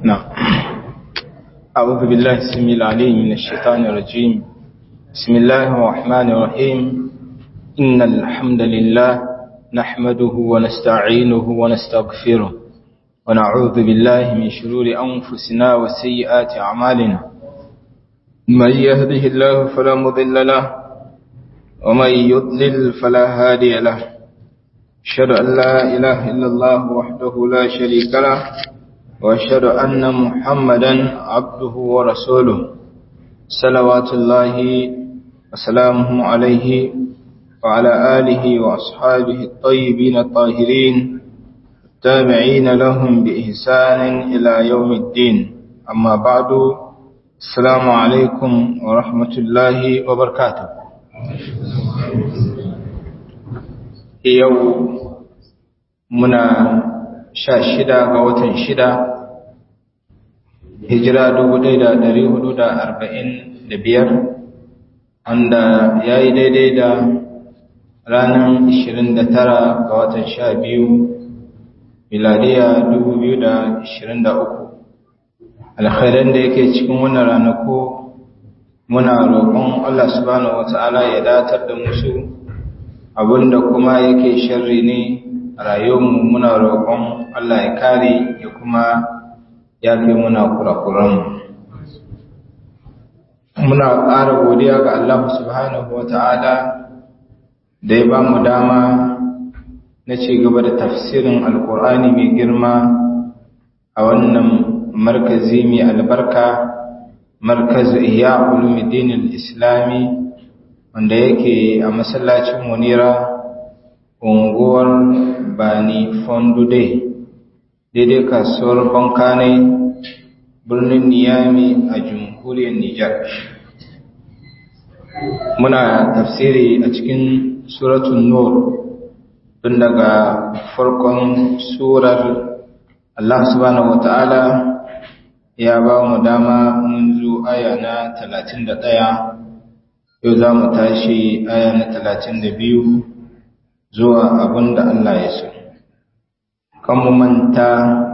نعم أعوذ بالله السميع العليم من الشيطان الرجيم بسم الله الرحمن الرحيم إن الحمد لله نحمده ونستعينه ونستغفره ونعوذ بالله من شرور أنفسنا وسيئات أعمالنا من يهده الله فلا مضل له ومن يضلل فلا هادي له أشهد أن لا إله إلا الله وحده لا شريك له وأشهد أن محمدا عبده ورسوله صلوات الله وسلامه عليه وعلى آله وأصحابه الطيبين الطاهرين التابعين لهم بإحسان إلى يوم الدين أما بعد السلام عليكم ورحمة الله وبركاته yau muna sha shida ga watan shida hijira dubu ɗaya da ɗari hudu da arba'in da biyar wanda ya yi daidai da ranar ishirin da tara ga watan sha biyu miladiya dubu biyu da ishirin da uku alkhairan da yake cikin wannan ranaku muna roƙon allah subhanahu wa ta'ala ya datar da musu abinda kuma yake sharri ne a rayuwarmu muna roƙon Allah ya kare ya kuma ya fi muna kurakuranmu muna ƙara godiya ga Allah subhanahu wa ta'ala da ya ba mu dama na ci gaba da tafsirin alkur'ani mai girma a wannan markazi mai albarka markazu iya ulumuddin islami wanda yake a masallacin munira unguwar bani fondude daidai kasuwar bankanai birnin niyami a jamhuriyar nijar muna tafsiri a cikin suratun nur tun daga farkon surar allah subhanahu wata'ala ya ba mu dama mun zo aya na talatin da ɗaya. yau za mu tashi aya na talatin da biyu zuwa abin da Allah ya so. Kan mu manta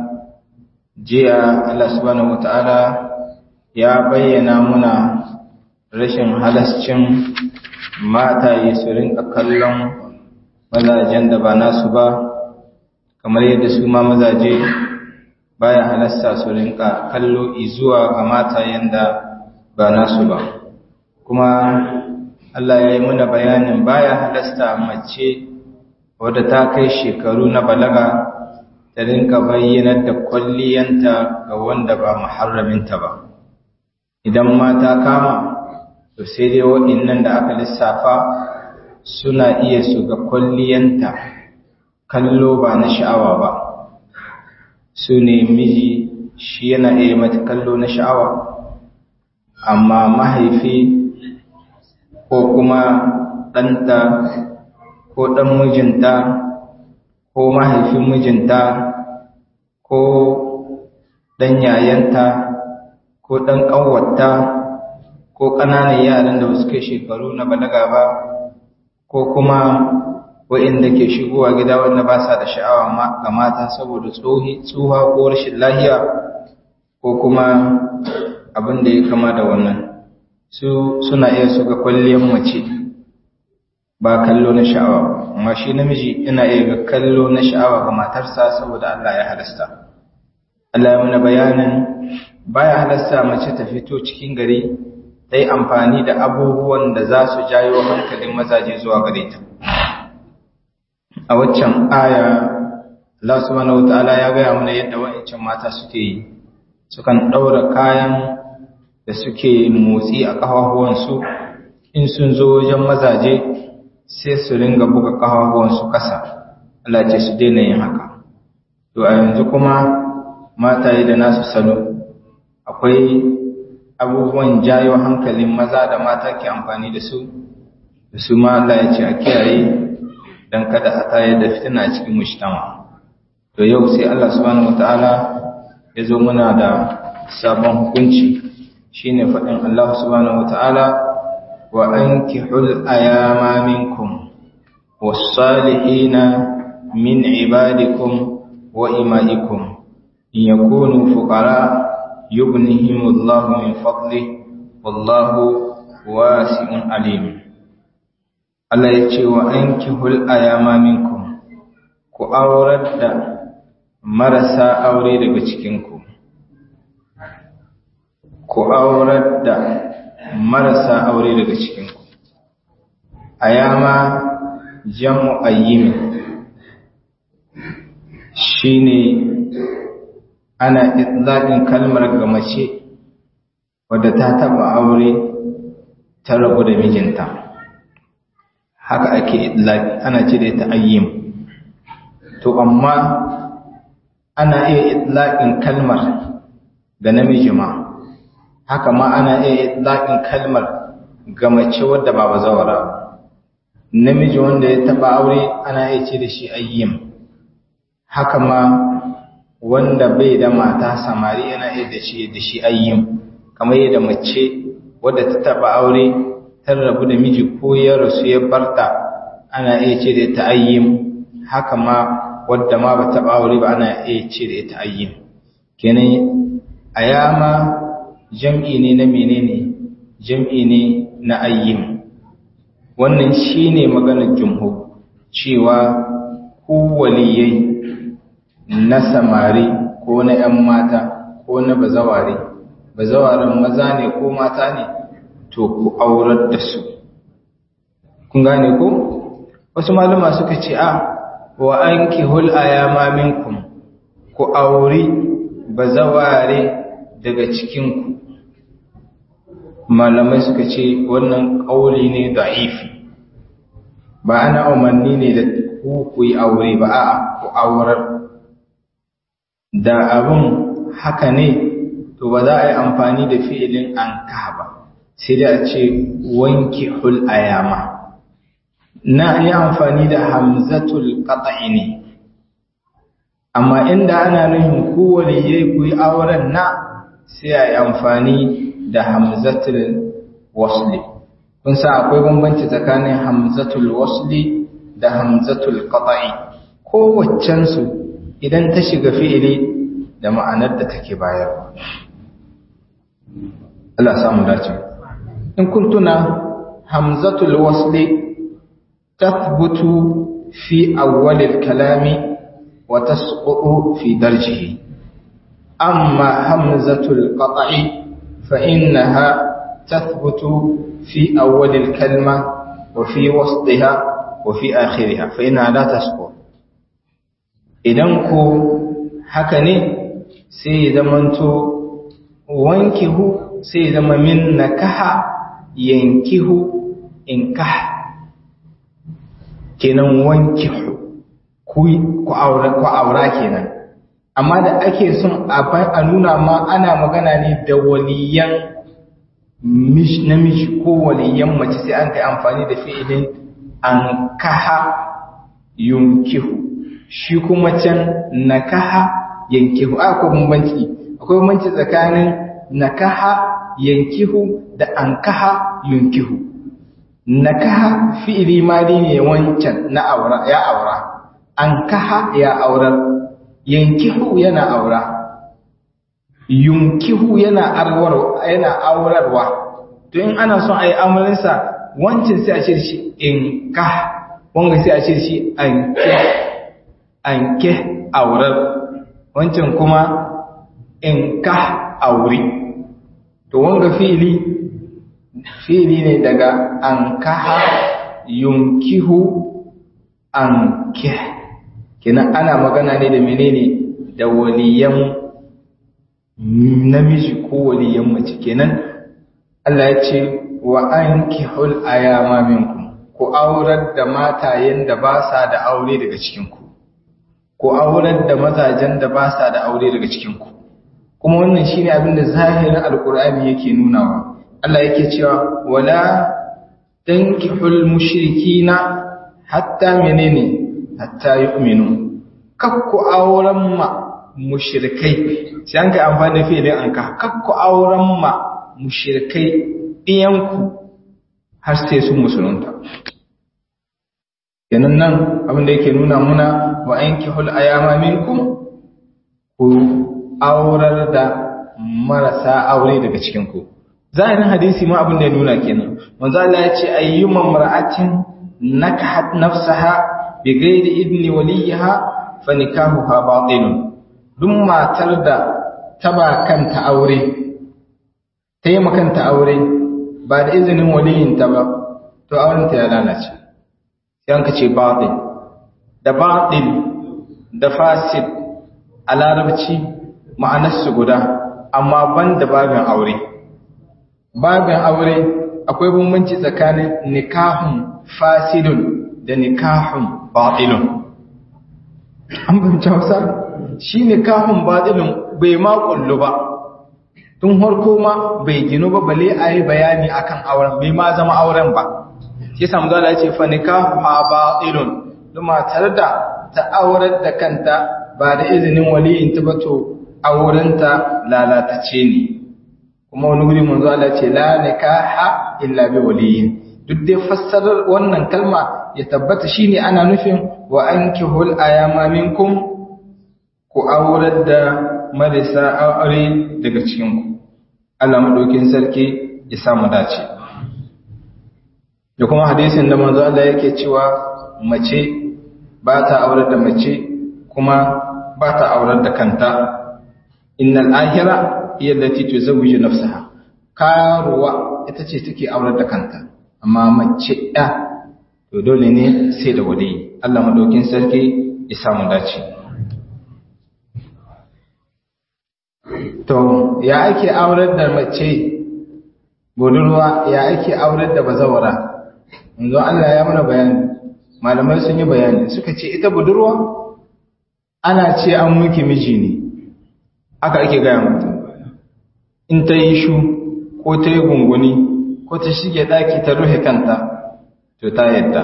jiya Allah subhanahu wata'ala ya bayyana muna rashin halascin mataye su rinka kallon mazajen da ba nasu ba, kamar yadda su ma mazaje baya halasta su rinka kallo izuwa ga matayen da ba nasu ba. kuma Allah ya yi muna bayanin baya halasta mace wadda ta kai shekaru na balaga ta rinka bayyanar da kwalliyanta ga wanda ba muharraminta ba idan mata kama to sai dai waɗannan da aka lissafa suna iya su ga kwalliyanta kallo ba na sha'awa ba su ne miji shi yana iya mata kallo na sha'awa amma mahaifi ko kuma ɗanta ko ɗan mijinta ko mahaifin mijinta ko ɗan yayanta ko ɗan ƙanwata ko ƙananan yaran da ba su kai shekaru na balaga ba ko kuma wa'inda ke shigowa gida wanda ba sa da sha'awa ga mata saboda tsuha ko rashin lahiya ko kuma abin da ya kama da wannan su suna iya suga kwalliyar mace ba kallo na sha'awa amma shi namiji yana iya ga kallo na sha'awa ga matarsa saboda Allah ya halasta Allah ya mana bayanin baya halasta mace ta fito cikin gari dai amfani da abubuwan da za su jayo hankalin mazaje zuwa gare ta a waccan aya Allah subhanahu wataala ya gaya mana yadda wa'ancan mata suke yi sukan ɗaura kayan da suke motsi a ƙafafuwansu in sun zo wajen mazaje sai su ringa buga ƙafafuwansu ƙasa Allah ce su daina yin haka to a yanzu kuma mataye da nasu salo akwai abubuwan jayo hankalin maza da mata ke amfani da su da su ma Allah ya ce a kiyaye don kada a tayar da fitina a cikin mushtama to yau sai Allah subhanahu wataala ya zo muna da sabon hukunci shine faɗin Allah subhanahu wata'ala wa ankihul ayama minkum was-salihina min ibadikum wa imaikum in yakunu fuqara yughnihimullahu min fadli wallahu wasi'un alim Allah ya ce wa ankihul ayama minkum ku aurar da marasa aure daga cikinku ku aurar da marasa aure daga cikinku ayama jamu ayyimin shine ana itlaqin kalmar ga mace wadda ta taba aure ta rabu da mijinta haka ake itlaqi ana ce da ita ayyim to amma ana iya itlaqin kalmar ga namiji ma haka ma ana iya itlaqin kalmar ga mace wadda ba bazawara ba namiji wanda ya taba aure ana iya ce da shi ayyim haka ma wanda bai da mata samari yana iya da shi da shi ayyim kamar yadda mace wadda ta taba aure ta rabu da miji ko ya rasu ya barta ana iya ce da ita ayyim haka ma wadda ma ba taba aure ba ana iya ce da ita ayyim kenan ayama jam'i ne na menene jam'i ne na ayyim wannan shine maganar jumhur cewa ku waliyai na samari ko na ‘yan mata ko na bazaware, bazawaran maza ne ko mata ne, to ku aurar da su. Kun gane ko? Wasu maluma suka ce, A, wa an ki hul'a ya maminku, ku auri bazaware daga cikinku. Malamai suka ce, wannan ƙauli ne da'ifi, ba ana umarni ne da ku ku yi aure ba, a ku aurar. da abin haka ne to ba za a yi amfani da fi'ilin an ba sai da a ce wanki hul ayama na yi amfani da hamzatul qata'i ne amma inda ana nuhin kowane yayi ku yi auren na sai a yi amfani da hamzatul wasli kun sa akwai bambanci tsakanin hamzatul wasli da hamzatul qata'i kowaccensu idan ta shiga fi'ili da ma'anar da take bayarwa Allah samu dace in kun tuna hamzatul wasli tathbutu fi awwalil kalami wa tasqutu fi darjihi amma hamzatul qat'i fa innaha tathbutu fi awwalil kalma wa fi wasdiha wa fi akhiriha fa innaha la tasqutu idan ko haka ne sai ya zamanto wankihu sai ya zama min nakaha yankihu inkah kenan wankihu ku ku aura ku aura kenan amma da ake son a nuna ma ana magana ne da waliyan namiji ko waliyan mace sai an kai amfani da fi'ilin an kaha yunkihu shi kuma can nakaha yankihu akwai bambanci akwai bambanci tsakanin nakaha yankihu da ankaha yunkihu nakaha fi'ili mali ne wancan na aura ya aura ankaha ya aurar yankihu yana aura yunkihu yana arwar yana aurarwa to in ana son ayi amarinsa wancan sai a ce shi inkah wanga sai a ce shi anke anke aurar wancan kuma in ka auri to wanga fi'ili fi'ili ne daga an kaha yunkihu an kih kenan ana magana ne da menene da waliyan namiji ko waliyan mace kenan Allah ya ce wa ankihul ayama minkum ku aurar da matayen da ba sa da aure daga cikinku ku aurar da mazajen da ba sa da aure daga cikinku kuma wannan shine abin da zahirin alkur'ani yake nunawa Allah yake cewa wala tankihul mushrikina hatta menene hatta yu'minu kakku auren ma mushrikai sai an kai amfani da fi'ilin anka kakku auren ma mushrikai ɗiyanku har sai sun musulunta kenan nan abin da yake nuna muna wa ankihul ayama minkum ku aurar da marasa aure daga cikinku zahirin hadisi ma abin da ya nuna kenan manzo Allah ya ce ayyuma mar'atin nakahat nafsaha bi ghairi idni waliha fa nikahuha batilun duk matar da ta ba kanta aure ta yi makanta aure ba da izinin waliyinta ba to aurenta ya lalace sai an ka ce batil da batil da fasid a larabci ma'anarsu guda amma ban da babin aure babin aure akwai bambanci tsakanin nikahun fasidun da nikahun batilun an fahimci hausa shi nikahun batilun bai ma kullu ba tun harko ma bai ginu ba bale a yi bayani akan auren bai ma zama auren ba shi samu zala ce fa nikahu batilun duma tare da ta aurar da kanta ba da izinin waliyin ta bato aurenta lalatace ne kuma wani wuri manzo Allah ce la nikaha illa bi waliyin duk dai fassarar wannan kalma ya tabbata shine ana nufin wa ankihul ayama minkum ku aurar da marisa aure daga cikin ku Allah madaukin sarki ya samu dace da kuma hadisin da manzo Allah yake cewa mace ba ta aurar da mace kuma ba ta aurar da kanta innal ahira hiya allati tuzawwiju nafsaha karuwa ita ce take aurar da kanta amma mace ɗa to dole ne sai da wali Allah madaukin sarki ya samu dace to ya ake aurar da mace budurwa ya ake aurar da bazawara yanzu Allah ya mana bayani malamai sun yi bayani suka ce ita budurwa ana ce an muke miji ne aka ake gaya mutum in ta yi shu ko ta yi gunguni ko ta shige ɗaki ta rufe kanta to ta yadda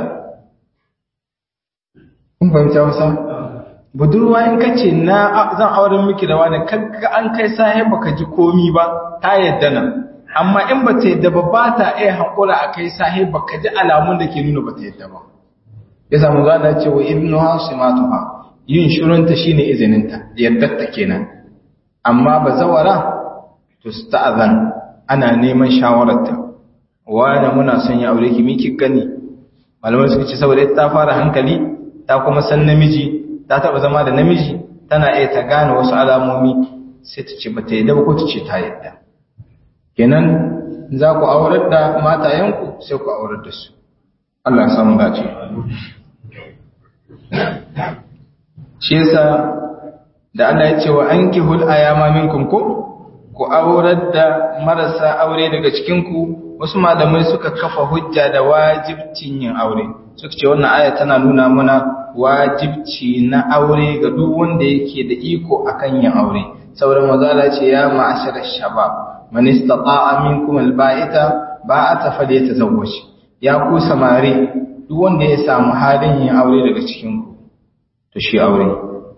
kun fahimta wasa budurwa in ka ce na zan auren miki da wani kanka an kai sahi baka ji komi ba ta yadda nan amma in ba ta yadda ba ba ta iya haƙura a kai sahi baka ji alamun da ke nuna ba ta yadda ba ya samu zana ce wa ibnu hasimatuha yin shirunta shine izininta yardarta kenan amma ba zawara to sta'azan ana neman shawararta wani muna son ya aure ki miki gani malamai suka ce saboda ta fara hankali ta kuma san namiji ta taba zama da namiji tana iya ta gane wasu alamomi sai ta ce bata yadda ba ko ta ce ta yadda kenan za ku aurar da matayenku sai ku aurar da su Allah ya samu dace shi yasa da Allah ya ce wa ankihul ayama minkum ko ku aurar da marasa aure daga cikin ku wasu malamai suka kafa hujja da wajibcin yin aure suka ce wannan aya tana nuna mana wajibci na aure ga duk wanda yake da iko akan yin aure sauran mazala ce ya ma'ashar shabab man istata'a minkum alba'ita ba'ata falyatazawwaj ya ku samari duk wanda ya samu halin yin aure daga cikin ku to shi aure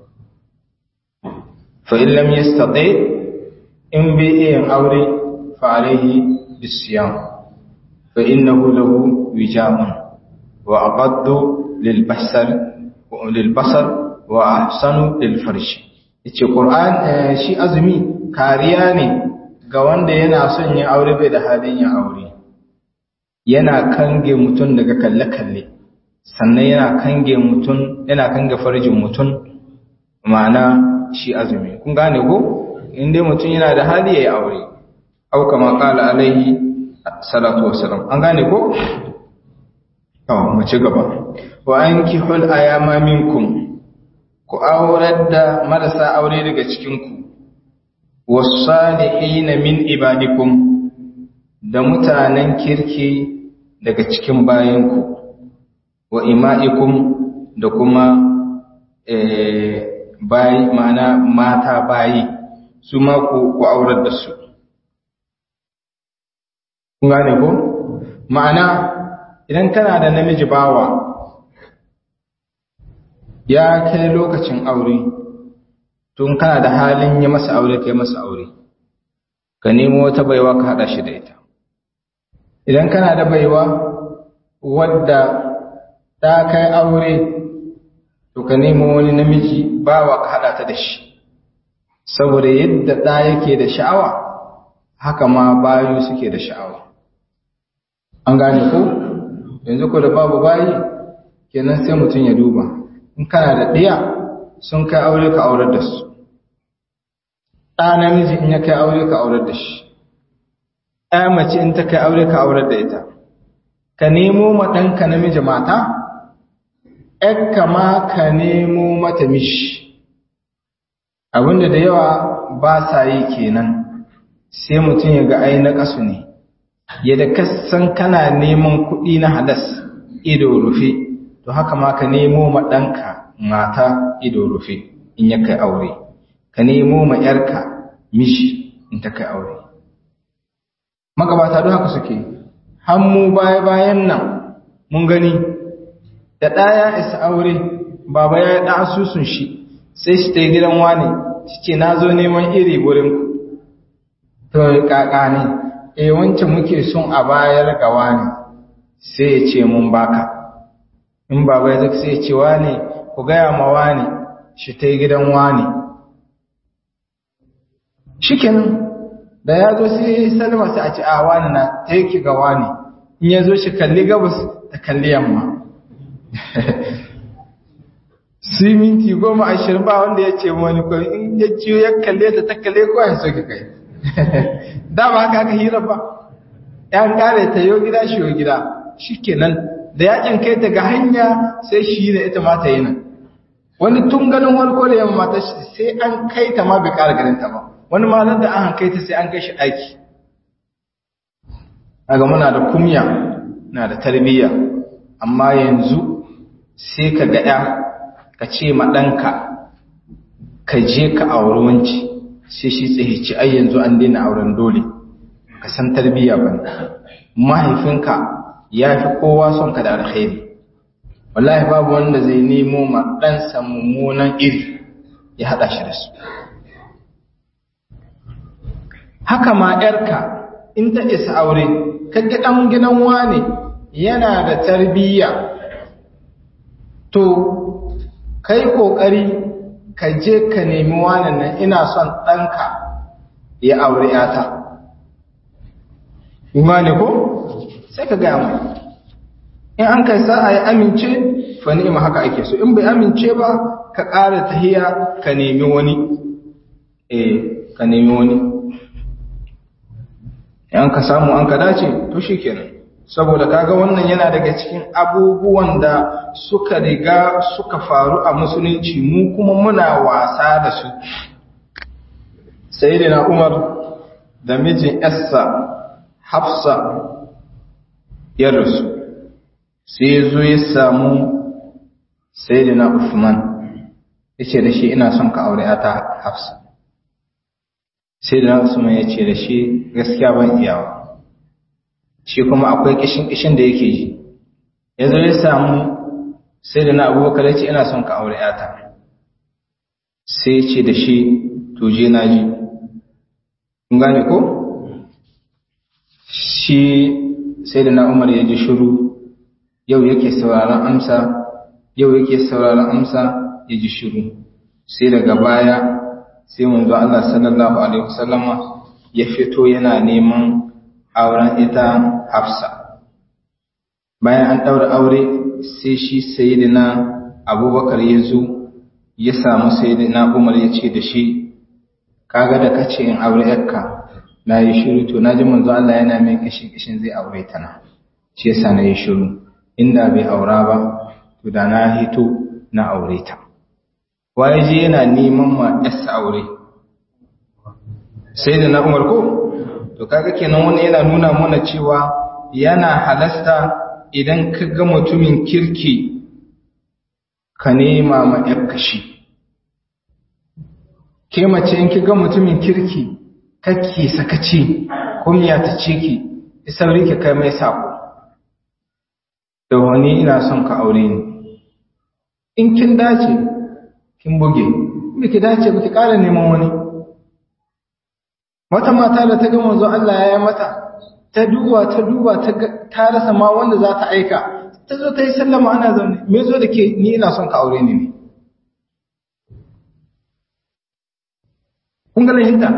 fa in lam yastati in bi yin aure fa alayhi bisiyam fa innahu lahu wijamun wa aqaddu lil basar wa lil basar wa ahsanu lil farj yace qur'an shi azumi kariya ne ga wanda yana son yin aure bai da halin yin aure yana kange mutum daga kalle-kalle sannan yana kange mutum yana kange farjin mutum ma'ana shi azumi kun gane ko inda mutum yana da hali yayi aure au kama qala alaihi salatu wassalam an gane ko to mu ci gaba wa ankihul ayama minkum ku aurar da marasa aure daga cikin ku wasalihin min ibadikum da mutanen kirki daga cikin bayanku wa ima'ikum da kuma bayi mana mata bayi su ma ku aurar da su kun gane ko ma'ana idan kana da namiji bawa ya kai lokacin aure tun kana da halin yi masa aure kai masa aure ka nemo wata baiwa ka hada shi da ita idan kana da baiwa wadda ta kai aure to ka nemo wani namiji bawa ka hada ta da shi saboda yadda ɗa yake da sha'awa haka ma bayu suke da sha'awa an gane ko yanzu ko da babu bayi kenan sai mutum ya duba in kana da ɗiya sun kai aure ka aurar da su ɗa namiji in ya kai aure ka aurar da shi ɗaya mace in ta kai aure ka aurar da ita ka nemo ma ɗanka namiji mata ‘yarka ma ka nemo mata mishi abinda da yawa ba sa yi kenan sai mutum ya ga ai na ƙasu ne yadda kasan kana neman kuɗi na halas ido rufe to haka ma ka nemo ma ɗanka mata ido rufe in ya kai aure ka nemo ma ‘yarka mishi in ta kai aure magabata don haka suke hannu baya-bayan nan mun gani da ɗaya isa aure baba ya ɗa asusun shi sai shi ta yi gidan wani shi ce na zo neman iri gurinku to ƙaƙa ne e wancan muke son a bayar ga wani sai ya ce mun baka in baba ya zaka sai ya ce wani ku gaya ma wani shi ta yi gidan wani shikenan da ya zo sai salma sai a ce a wani na ta yake ga wani in ya zo shi kalli gabas da kalli yamma sai minti goma ashirin ba wanda ya ce wani ko in ya ciyo ya kalle ta ta kalle ko ya soke kai da ba haka aka hira ba yan kare ta yo gida shi yo gida shikenan da ya kai ta ga hanya sai shi da ita ma ta yi nan wani tun ganin wani ko da yamma ta sai an kai ta ma bai kara ganin ta ba wani ma nan da an kai ta sai an kai shi aiki aga muna da kumya na da tarbiyya amma yanzu sai ka ga ya ka ce ma ɗanka ka je ka auri wanci sai shi tsahici ai yanzu an daina auren dole ka san tarbiyya ba mahaifinka ya fi kowa son ka da alkhairi wallahi babu wanda zai nemo ma ɗansa mummunan iri ya haɗa shi da su haka ma ‘yarka in ta isa aure kaga ɗan gidan wane yana da tarbiyya to kai ƙoƙari ka je ka nemi wanan nan ina son ɗanka ya aure ‘yata imani ko sai ka gaya mai in an kai sa'a ya amince fa ni'ima haka ake so in bai amince ba ka ƙara tahiya ka nemi wani eh ka nemi wani in ka samu an ka dace to shikenan saboda kaga wannan yana daga cikin abubuwan da suka riga suka faru a musulunci mu kuma muna wasa da su sayyidina Umar da mijin Essa Hafsa ya rasu sai ya zo ya samu sayyidina Uthman yace da shi ina son ka aure ta Hafsa sayyidina Uthman yace da shi gaskiya ban iyawa shi kuma akwai kishin-kishin da yake ji ya zo ya samu sai da na abubakar ya ce ina son ka aure yata sai ce da shi tuje na ji kun gane ko shi sai da na umar ya ji shiru yau yake sauraron amsa yau yake sauraron amsa ya ji shiru sai daga baya sai manzo Allah sallallahu alaihi wasallama ya fito yana neman auren ita Hafsa. Bayan an ɗaura aure sai shi sayidina Abubakar ya zo ya samu sayidina Umar ya ce da shi, kaga da kace in aure yakka na yi shiru to na ji manzo Allah yana mai kishin kishin zai aure ta na. Shi yasa na yi shiru, inda bai aura ba, to da na hito na aure ta. Waye je yana neman ma yasa aure. Sayidina Umar ko? to kaga kenan wani yana nuna mana cewa yana halasta idan ka ga mutumin kirki ka nema ma kashi ke mace in ki ga mutumin kirki kake sakaci kunya ta ce ki isauri ki kai mai sako da wani ina son ka aure ni in kin dace kin buge in ki dace ba ki ƙara neman wani wata mata da ta ga manzo Allah ya yi mata ta duba ta duba ta rasa ma wanda za ta aika ta zo ta yi sallama ana zaune me zo da ke ni ina son ka aure ni ne kun ga lahinta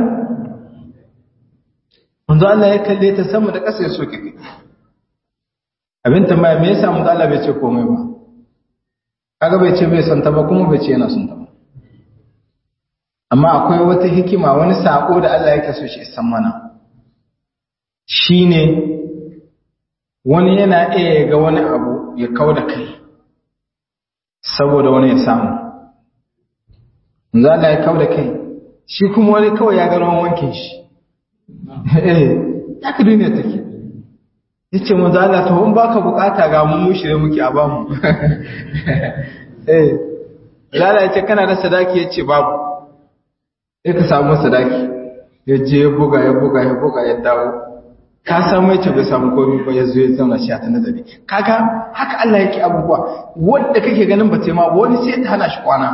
manzo Allah ya kalle ta sama da ƙasa ya soke kai abin tambaya me yasa manzo Allah bai ce komai ba kaga bai ce bai son ta ba kuma bai ce yana son ta ba amma akwai wata hikima wani sako da Allah yake so shi san mana shine wani yana iya ga wani abu ya kau da kai saboda wani ya samu manzo Allah ya kau da kai shi kuma wani kawai ya ga rawan wankin shi eh ya ka duniya take yace manzo Allah to in baka bukata ga mu mu shirye muke a bamu eh Lala yace kana da sadaki yace babu sai ka samu sadaki ya je ya buga ya buga ya buga ya dawo ka samu yace bai samu komai ba yazo ya zauna shi a ta nazari kaga haka Allah yake abubuwa wanda kake ganin ba ma wani sai ta hana shi kwana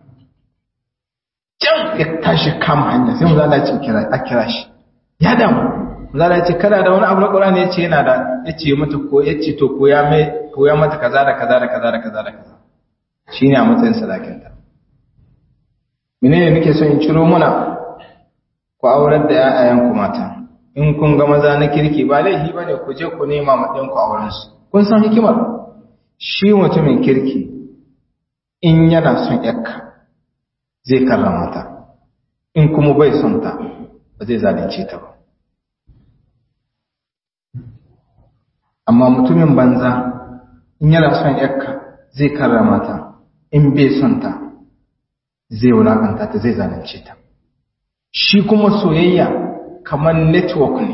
can ya tashi kama hanya sai manzo Allah ya ce kira a kira shi ya damu zala ya ce kana da wani abu na ƙurani ya ce yana da ya ce mata ko ya ce to koya mai koya mata kaza da kaza da kaza da kaza da kaza shi ne a matsayin sadakinta menene nake so in ciro muna ku aurar da ƴaƴayenku mata in kun ga maza na kirki ba laifi ba ne ku je ku nema ma ɗinku aurensu kun san hikimar shi mutumin kirki in yana son ƴakka zai karrama ta in kuma bai son ta ba zai zalunce ta ba amma mutumin banza in yana son yakka zai karrama ta in bai son ta zai wulakanta ta zai zalunce ta shi kuma soyayya kamar network ne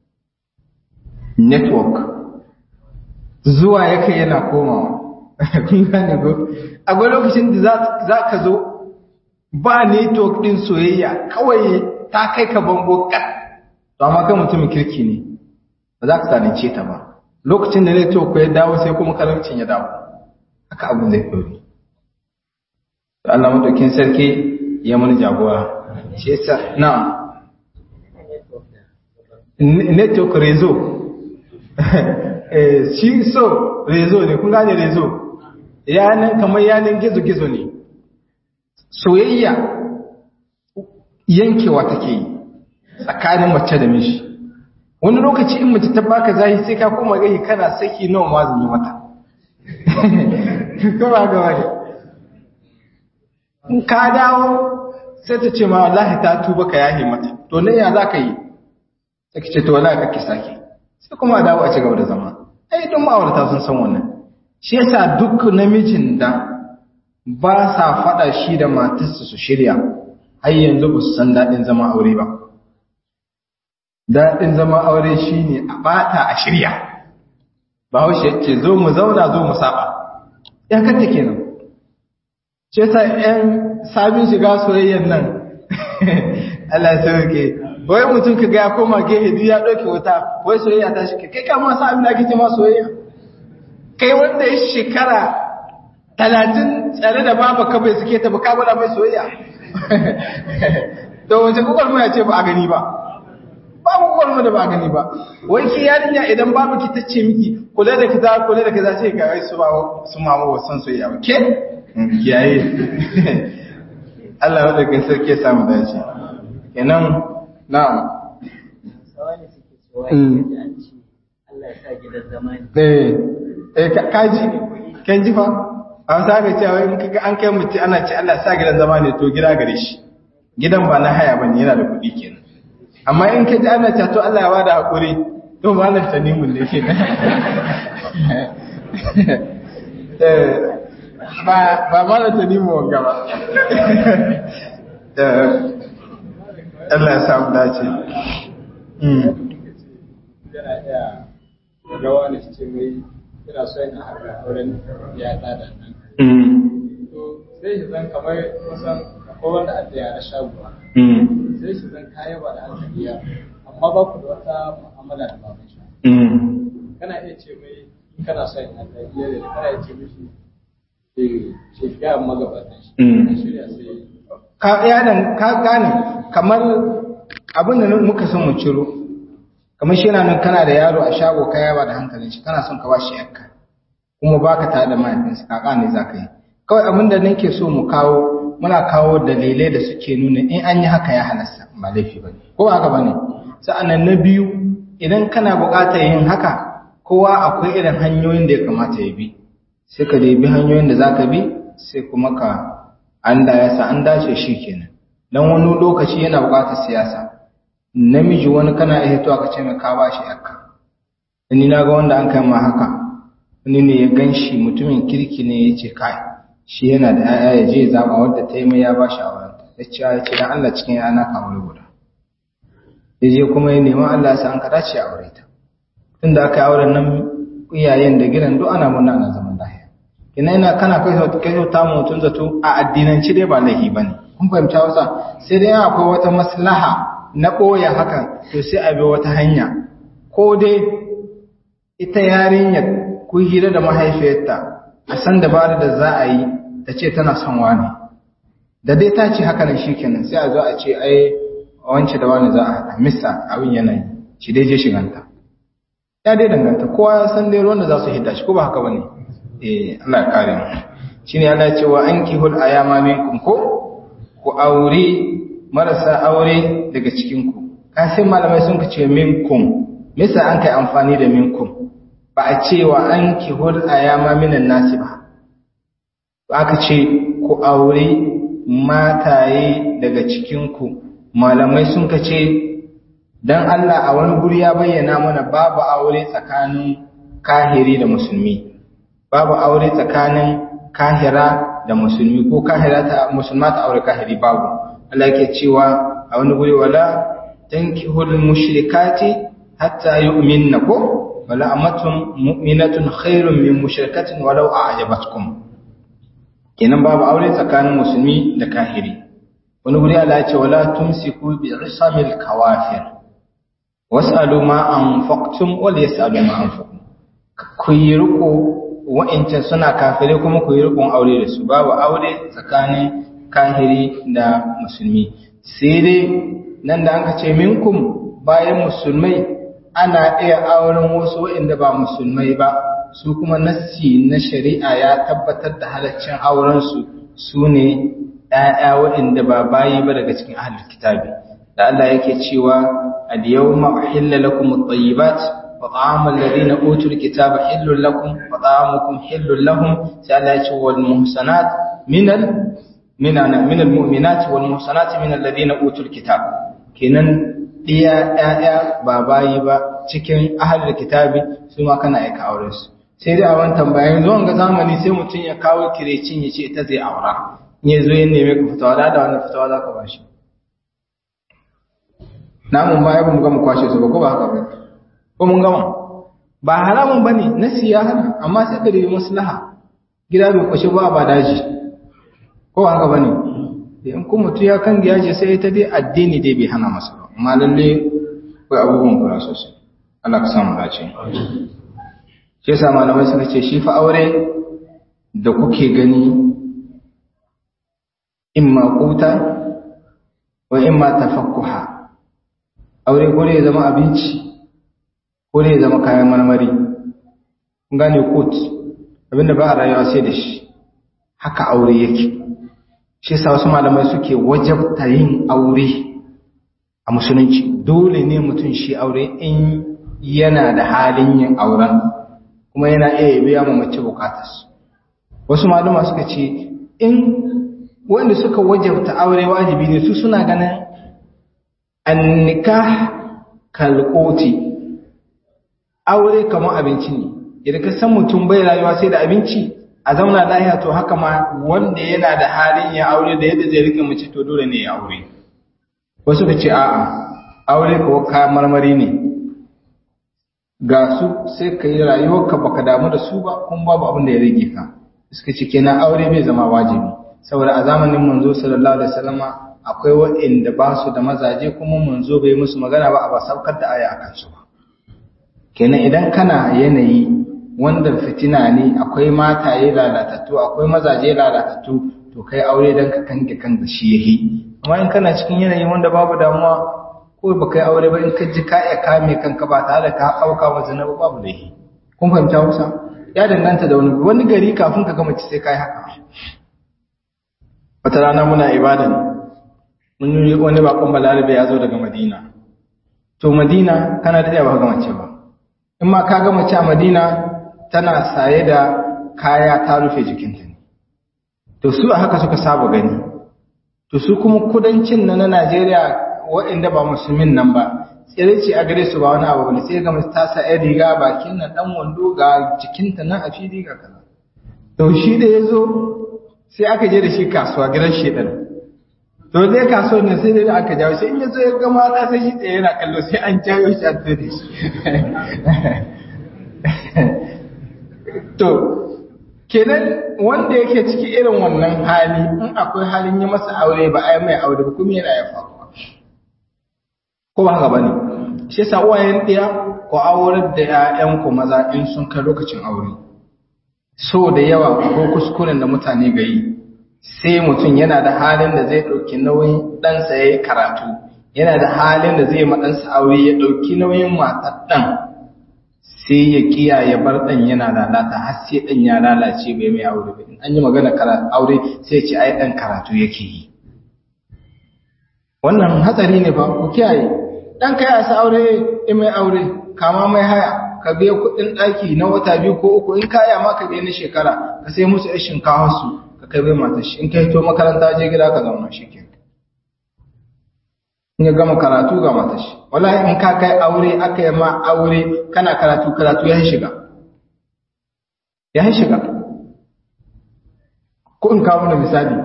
network zuwa yake yana komawa kun gane go akwai lokacin da za ka zo ba network din soyayya kawai ta kai ka bango kat to amma kai mutumin kirki ne ba za ka zalunce ta ba lokacin da network ya dawo sai kuma karamcin ya dawo haka abin zai ɗori to Allah madaukin sarki ya mana jagora shi yasa na network rezo shi so rezo ne kun gane rezo yanan kamar yanan gizo-gizo ne soyayya yankewa take yi tsakanin mace da mishi wani lokaci in mace ta baka zahi sai ka koma gahi kana saki nawa ma zan yi mata kuma ga wani in ka dawo sai ta ce ma wallahi ta tuba ka yahe mata to nan ya za ka yi sai ka ce to wallahi ka ki sake sai kuma dawo a ci gaba da zama ai don ma'aurata sun san wannan shi yasa duk namijin da ba sa faɗa shi da matarsa su shirya har yanzu ba su san daɗin zama aure ba daɗin zama aure shi ne a ɓata a shirya ba haushe ce zo mu zauna zo mu saba ya kanta kenan ce ta ‘yan sabin shiga soyayyan nan Allah ya sauke wai mutum ka ga ya koma gehe duk ya ɗauke wuta wai soyayya ta shi kai kama sa abin da ake ce ma soyayya kai wanda ya shekara talatin tsare da baba ka bai suke ta ba ka gwada mai soyayya to wace kokar mu ya ce ba a gani ba babu kokar mu da ba a gani ba wai ki yarinya idan babu ki tace miki kula da kaza kula da kaza sai ga wai su ba su mama wa san soyayya ba ke kiyaye Allah ya daga sarki ya samu dace kenan na'am Allah ya sa gidan zamani. eh eh kaji kan ji fa an saka cewa in kaga an kai mutum ana ce Allah sa gidan zama ne to gida gare shi gidan ba na haya bane yana da kuɗi kenan amma in ka ji ana cewa to Allah ya bada hakuri to malam tanimun ne kenan eh ba ba malam tanimu wanga ba eh Allah ya samu dace mm yana iya rawa da ce mai ina so yana haka auren ya tsada nan mm to sai shi zan kamar kusan akwai wanda a da yara shaguwa mm sai shi zan kaya ba da hankali ya amma ba ku da wata mu'amala da baban shi mm kana iya ce mai in kana so yana haka iya da kana iya ce mishi eh shi ga magabatan shi Mm. Ka shirya sai ka yadan ka gane kamar abin da muka son mu ciro kamar shi yana nan kana da yaro a shago ka yaba da hankalin shi kana son ka ba shi yakka kuma baka tare da mahaifinsa kaka ne za ka yi kawai abin da nake so mu kawo muna kawo dalilai da suke nuna in an yi haka ya halasta ba laifi bane ko haka bane sa'annan na biyu idan kana buƙatar yin haka kowa akwai irin hanyoyin da ya kamata ya bi sai ka bi hanyoyin da zaka bi sai kuma ka an da yasa an dace shi kenan dan wani lokaci yana buƙatar siyasa namiji wani kana iya to aka ce mai ka bashi yakka ni na ga wanda an kai ma haka wani ne ya ganshi mutumin kirki ne ya ce kai shi yana da ‘ya'ya ya je zaɓa wadda ta yi mai ya ba shi a wurin ya ce ya ce don Allah cikin yana ka wuri guda ya je kuma ya neman Allah ya sa an kada ce a wuri ta tun da aka yi auren nan iyayen da gidan duk ana murna ana zaman lahiya ina yana kana kai sau kai sau tamu mutum zato a addinanci dai ba laifi ba ne kun fahimta wasa sai dai akwai wata maslaha na ɓoye hakan to sai a bi wata hanya ko dai ita yarinyar ku hira da mahaifiyarta a san dabarar da za a yi ta ce tana son wani da dai ta ce haka nan shikenan sai a zo a ce ai wance da wani za a haɗa mista abin yanayi shi dai je shiganta ya dai danganta kowa ya san dai ruwan da za su hidda shi ko ba haka bane eh Allah ya kare mu shine Allah ya ce wa ankihul ayama minkum ko ku aure marasa aure daga cikin ku kasin malamai sun ce minkum misa an kai amfani da minkum ba a ce wa an kihul ayama minan nasi ba aka ce ku aure mataye daga cikinku malamai sun ka ce don Allah a wani guri ya bayyana mana babu aure tsakanin kahiri da musulmi babu aure tsakanin kahira da musulmi ko kahira ta musulma ta aure kahiri babu Allah ke cewa a wani guri wala tankihul mushrikati hatta yu'minna ko wala amatun mu'minatun khairun min mushrikatin walau a'jabatkum kenan babu aure tsakanin musulmi da kahiri wani guri Allah ya ce wala tumsiku bi isamil kawafir was'alu ma anfaqtum wal yas'alu ma anfaqtum ku yi riko wa'incan suna kafire kuma ku yi rikon aure da su babu aure tsakanin kahiri da musulmi sai dai nan da an ce minkum bayan musulmai ana iya auren wasu waɗanda ba musulmai ba su kuma nassi na shari'a ya tabbatar da halaccin aurensu su ne ‘ya'ya waɗanda ba bayi ba daga cikin ahalar kitabi da Allah yake cewa al-yawma uhilla lakum at-tayyibat wa ta'amul ladina utul kitaba hillul lakum wa ta'amukum hillul lahum sai Allah ya ce wal muhsanat minal minana minal mu'minat wal muhsanat minal ladina utul kitab kenan ɗiya ‘ya'ya ba bayi ba cikin ahalar kitabi su ma kana aika aure su sai dai a wani tambayin zuwan ga zamani sai mutum ya kawo kirecin ya ce ita zai aura in ya zo ya neme ka fitawa da da wani fitawa za ka ba shi namun baya ba mu gama kwashe su ba ko ba haka ba ko mun gama ba haramun ba ne na siya hana amma sai ka da maslaha gida bai kwashe ba ba daji ko ba haka ba ne in kuma mutum ya kan giya ce sai ita dai addini dai bai hana masa ba amma lalle kai abubuwan kula sosai Allah ka samu dace shi yasa malamai suka ce shi fa aure da kuke gani imma quta wa imma tafakkuha aure ko ya zama abinci ko ya zama kayan marmari kun gane kut abinda ba a rayuwa sai da shi haka aure yake shi yasa wasu malamai suke wajabta yin aure a musulunci dole ne mutum shi aure in yana da halin yin auren kuma yana iya biya ma mace bukatarsu wasu malama suka ce in wanda suka wajabta aure wajibi ne su suna ganin annikah kalkoti aure kamar abinci ne idan ka san mutum bai rayuwa sai da abinci a zauna lahiya to haka ma wanda yana da halin ya aure da yadda zai rike mace to dole ne ya aure wasu ka ce a'a aure ko kayan marmari ne ga su sai ka yi rayuwarka baka damu da su ba kuma babu abin da ya rage ka suka ce kenan aure bai zama wajibi saboda a zamanin manzo sallallahu alaihi wasallama akwai waɗanda ba su da mazaje kuma manzo bai musu magana ba a ba saukar da aya akan su ba kenan idan kana yanayi wanda fitina ne akwai mataye lalatattu akwai mazaje lalatattu to kai aure dan ka kanke kan da shi yahi amma in kana cikin yanayi wanda babu damuwa ko ba kai aure ba in ka ji ka iya kame kanka ba tare da ka auka wa zina babu laifi kun fahimta Hausa ya danganta da wani wani gari kafin ka gama ci sai kai haka wata rana muna ibadan mun yi wani bakon balarabe ya zo daga madina to madina kana da ba ga mace ba in ma ka ga mace a madina tana saye da kaya ta rufe jikinta ne to su a haka suka saba gani to su kuma kudancin na na Najeriya waɗanda ba musulmin nan ba tsirici a gare su ba wani abu ne sai ga mace ta sa ɗan riga bakin nan ɗan wando ga jikinta nan a fili ga kaza to shi da ya zo sai aka je da shi kasuwa gidan shedan to zai kasuwa ne sai da aka jawo shi in ya zo ya ga mata sai shi tsaye yana kallo sai an jawo shi an tsaye shi to kenan wanda yake ciki irin wannan hali in akwai halin yi masa aure ba ai mai aure ba kuma yana ya faruwa ko ba haka bane shi yasa uwayen ɗaya ko aurar da ƴaƴan ku maza in sun kai lokacin aure so da yawa ko kuskuren da mutane ga yi sai mutum yana da halin da zai ɗauki nauyin ɗansa ya yi karatu yana da halin da zai ma ɗansa aure ya ɗauki nauyin matar ɗan sai ya kiya ya bar ɗan yana lalata har sai ɗan ya lalace bai mai aure ba in an yi magana aure sai ce ai ɗan karatu yake yi wannan hatsari ne ba ku kiyaye ɗan ka ya sa aure in mai aure kama mai haya ka biya kuɗin ɗaki na wata biyu ko uku in kaya ma ka biya na shekara ka sai musu yan shinkawa su ka kai bai matar shi in ka hito makaranta je gida ka zauna shi ke in ya gama karatu ga matar shi wallahi in ka kai aure aka yi ma aure kana karatu karatu ya shiga ya shiga ko in kawo da misali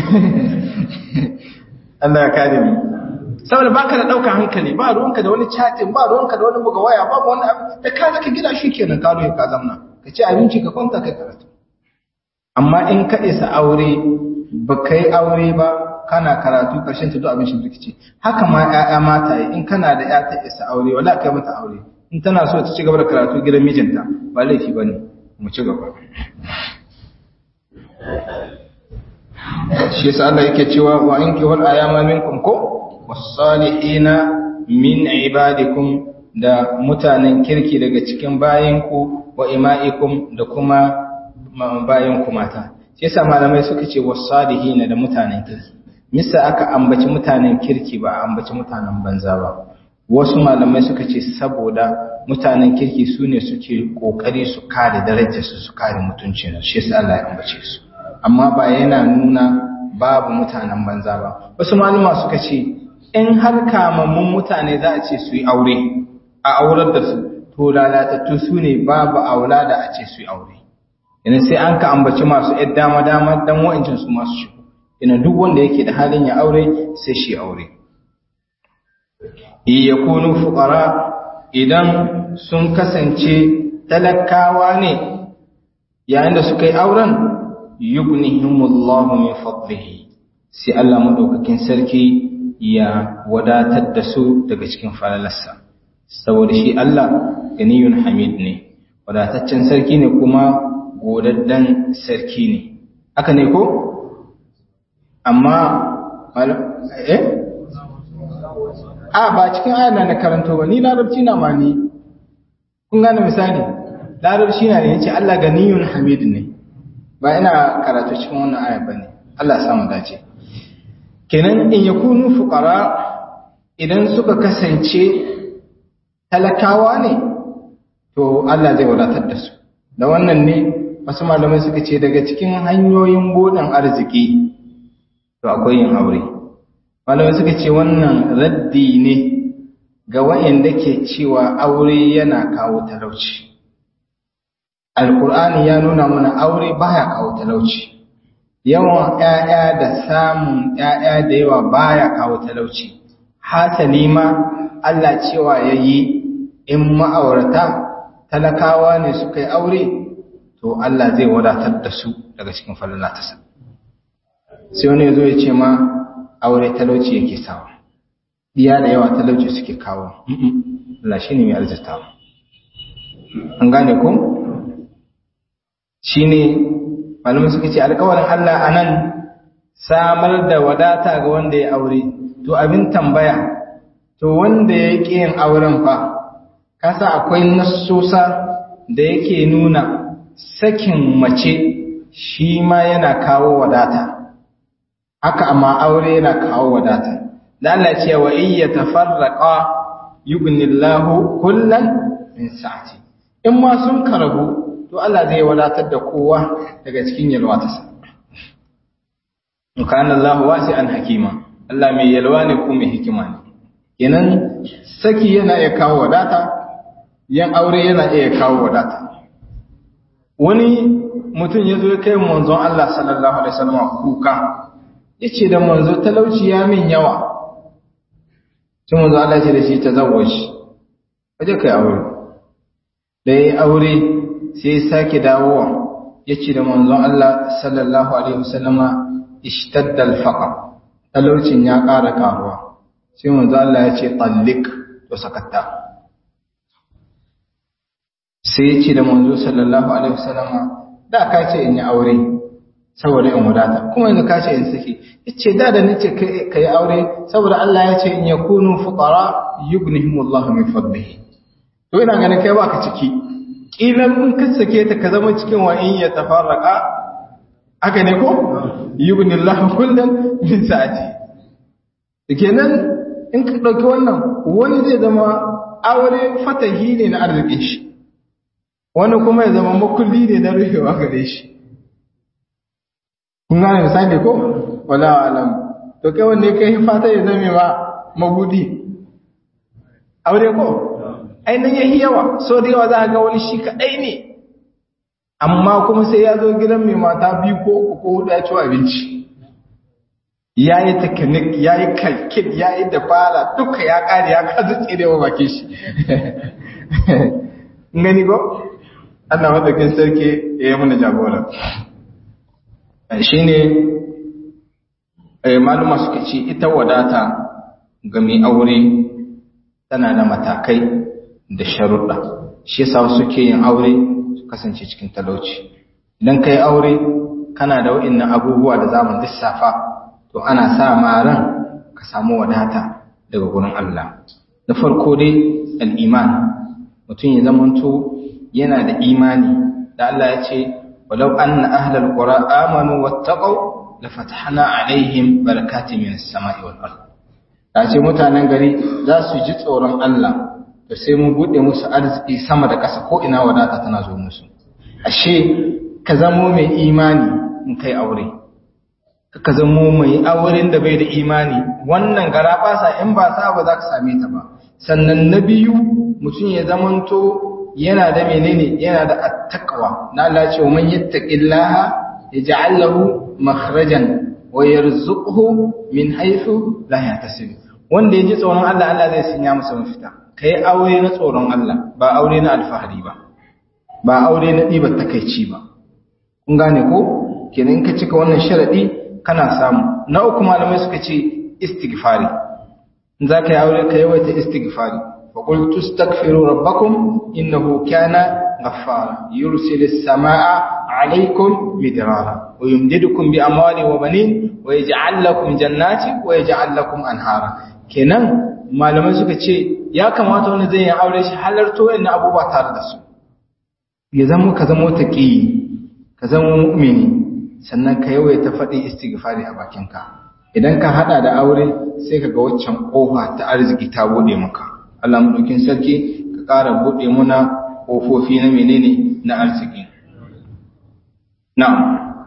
Allah ya kare mu saboda baka da ɗaukar hankali ba ruwanka da wani chatting ba ruwanka da wani buga waya babu wani abu da ka zaka gida shi kenan ka ruwa ka zamna ka ci abinci ka kwanta kai karatu amma in ka isa aure ba ka yi aure ba kana karatu karshen ta duk abin shi rikici haka ma ƴaƴa mata in kana da ƴa ta isa aure wala kai mata aure in tana so ta ci gaba da karatu gidan mijinta ba laifi bane mu ci gaba shi yasa Allah yake cewa wa anki wal ayama minkum ko wasalihina min ibadikum da mutanen kirki daga cikin bayinku wa ima'ikum da kuma bayinku mata shi yasa malamai suka ce wasalihina da mutanen kirki misa aka ambaci mutanen kirki ba a ambaci mutanen banza ba wasu malamai suka ce saboda mutanen kirki su ne suke kokari su kare darajarsu su kare mutuncinsu shi yasa Allah ya ambace su amma ba yana nuna babu mutanen banza ba wasu malama suka ce in har kamammun mutane za a ce su yi aure a aurar da su to lalatattu su ne babu aula da a ce su yi aure yana sai an ka ambaci masu ‘yan dama-dama don wa'incin su masu shigo yana duk wanda yake da halin ya aure sai shi aure iya kunu fukara idan sun kasance talakawa ne yayin da suka yi auren yughnihimullahu min fadlihi sai Allah madaukakin sarki ya wadatar da su daga cikin falalarsa saboda shi Allah ganiyun hamid ne wadataccen sarki ne kuma godaddan sarki ne haka ne ko amma eh a ba cikin ayar na karanto ba ni larabci na ma ni kun gane misali larabci na ne yace Allah ganiyun hamid ne ba ina karatu cikin wannan ayar bane Allah ya samu dace kenan in yakunu fuqara idan suka kasance talakawa ne to Allah zai wadatar da su da wannan ne wasu malamai suka ce daga cikin hanyoyin buɗin arziki to akwai yin aure malamai suka ce wannan raddi ne ga wa'anda ke cewa aure yana kawo talauci alkur'ani ya nuna mana aure baya kawo talauci yawan ƴaƴa da samun ƴaƴa da yawa baya kawo talauci hasali ma Allah cewa yayi in ma'aurata talakawa ne suka yi aure to Allah zai wadatar da su daga cikin falalatasa sai wani yazo ya ce ma aure talauci yake sawa diya da yawa talauci suke kawo Allah shine mai arzitawa an gane ko shine malamai suka ce alƙawarin Allah anan samar da wadata ga wanda ya aure to abin tambaya to wanda ya ƙi yin auren fa kasa akwai nassosa da yake nuna sakin mace shi ma yana kawo wadata haka amma aure yana kawo wadata da Allah ce wa in yatafarraqa yughnillahu kullan min sa'ati in ma sun karabu to Allah zai wadatar da kowa daga cikin yalwa ta sa kana Allah wasi'an hakima Allah mai yalwa ne ko mai hikima ne kenan saki yana iya kawo wadata yan aure yana iya kawo wadata wani mutum ya zo ya kai manzon Allah sallallahu alaihi wasallam kuka yace da manzo talauci ya min yawa sai manzo Allah ce da shi tazawwaji kaje kai aure da yayi aure sai ya sake dawowa yace da manzon Allah sallallahu alaihi wasallama ishtadda al-faqr talaucin ya ƙara karuwa sai manzo Allah ya ce tallik to sakatta sai ya ce da manzo sallallahu alaihi wasallama da ka ce in yi aure saboda in wadata kuma yanzu ka ce in saki yace da da nace ka yi aure saboda Allah ya ce in yakunu fuqara yughnihimullahu min fadlihi to ina ganin kai baka ciki kilan in ka sake ta ka zama cikin wa in ya tafarraka haka ne ko yughnillahu kullan min sa'ati kenan in ka dauki wannan wani zai zama aure fatahi ne na arzikin shi wani kuma ya zama makulli ne na rufewa gare shi kun gane misali ko wala alam to kai wanne kai fata ya zame ma magudi aure ko ainihin yahi yawa so da yawa za a ga wani shi kaɗai ne amma kuma sai ya zo gidan mai mata biyu ko uku ko hudu ya ci abinci ya yi teknik ya yi kalkit ya yi dabara duka ya ƙare ya kazu tsirewa bakin shi gani ko Allah madakin sarki ya yi mana jagora shi ne maluma suka ce ita wadata ga mai aure tana da matakai da sharuɗa shi yasa suke yin aure su kasance cikin talauci idan ka yi aure kana da wa'innan abubuwa da zamu lissafa to ana sa maran ka samu wadata daga gurin Allah na farko dai al'iman mutum ya zamanto yana da imani da Allah ya ce walau anna ahlal qura amanu wattaqu la fatahna alaihim barakatin minas sama'i wal ard da ce mutanen gari za su ji tsoron Allah da sai mun bude musu arziki sama da ƙasa ko ina wadata tana zo musu ashe ka zamo mai imani in kai aure ka zamo mai auren da bai da imani wannan gara basa in ba sa ba za ka same ta ba sannan na biyu mutum ya zamanto yana da menene yana da attaqwa na Allah ce man yattaqillaha yaj'al lahu makhrajan wa yarzuquhu min haythu la yahtasib wanda yaji tsoron Allah Allah zai sanya masa mafita kai aure na tsoron Allah ba aure na alfahari ba ba aure na dibar takeici ba kun gane ko kenan ka cika wannan sharadi kana samu na uku malamai suka ce istighfari in za ka yi aure ka yawaita istighfari فقلت استغفروا ربكم إنه كان غفارا يرسل السماء عليكم مدرارا ويمددكم بأموال وبنين ويجعل لكم جنات ويجعل لكم أنهارا kenan malamai suka ce ya kamata wani zai yi aure shi halarto yana abubuwa tare da su ya zama ka zama taƙi ka zama mu'mini sannan ka yawaita faɗin istighfari a bakinka idan ka hada da aure sai ka ga waccan ƙofa ta arziki ta bude maka Allah madaukin sarki ka ƙara buɗe muna ƙofofi na menene na arziki. Na'am.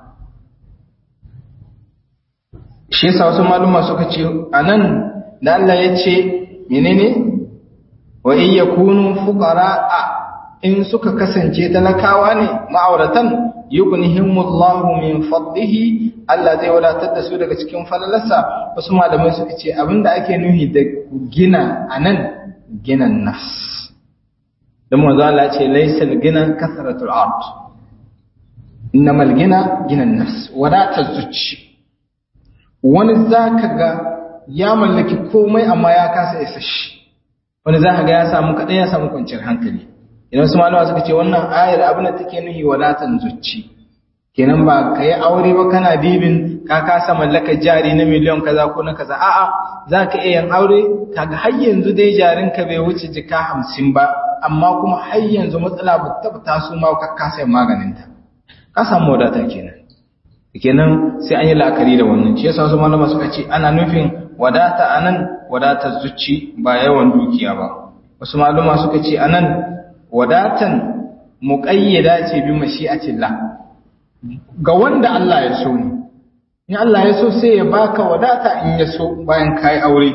Shi yasa wasu maluma suka ce a nan da Allah ya ce menene wa in yakunu fuqara in suka kasance talakawa ne ma'auratan yughnihimullahu min fadlihi Allah zai wadatar da su daga cikin falalarsa wasu malamai suka ce abinda ake nuhi da gina anan ginan nafs don manzo Allah ce laysal gina kasratul ard innamal gina ginan nafs wadatar zuci wani zaka ga ya mallaki komai amma ya kasa isa shi wani zaka ga ya samu kadai ya samu kwanciyar hankali idan su malama suka ce wannan ayar abin da take nuhi wadatar zuci kenan ba ka yi aure ba kana dibin ka kasa mallaka jari na miliyan kaza ko na kaza a'a za ka iya yin aure kaga har yanzu dai jarinka bai wuce jika hamsin ba amma kuma har yanzu matsala ba ta taso ma ka kasa yin maganinta ka samu wadata kenan kenan sai an yi la'akari da wannan shi yasa wasu malama suka ce ana nufin wadata anan wadatar zuci ba yawan dukiya ba wasu malama suka ce anan wadatan muqayyada ce bi mashi'atillah ga wanda Allah ya so ne in Allah ya so sai ya baka wadata in ya so bayan kai aure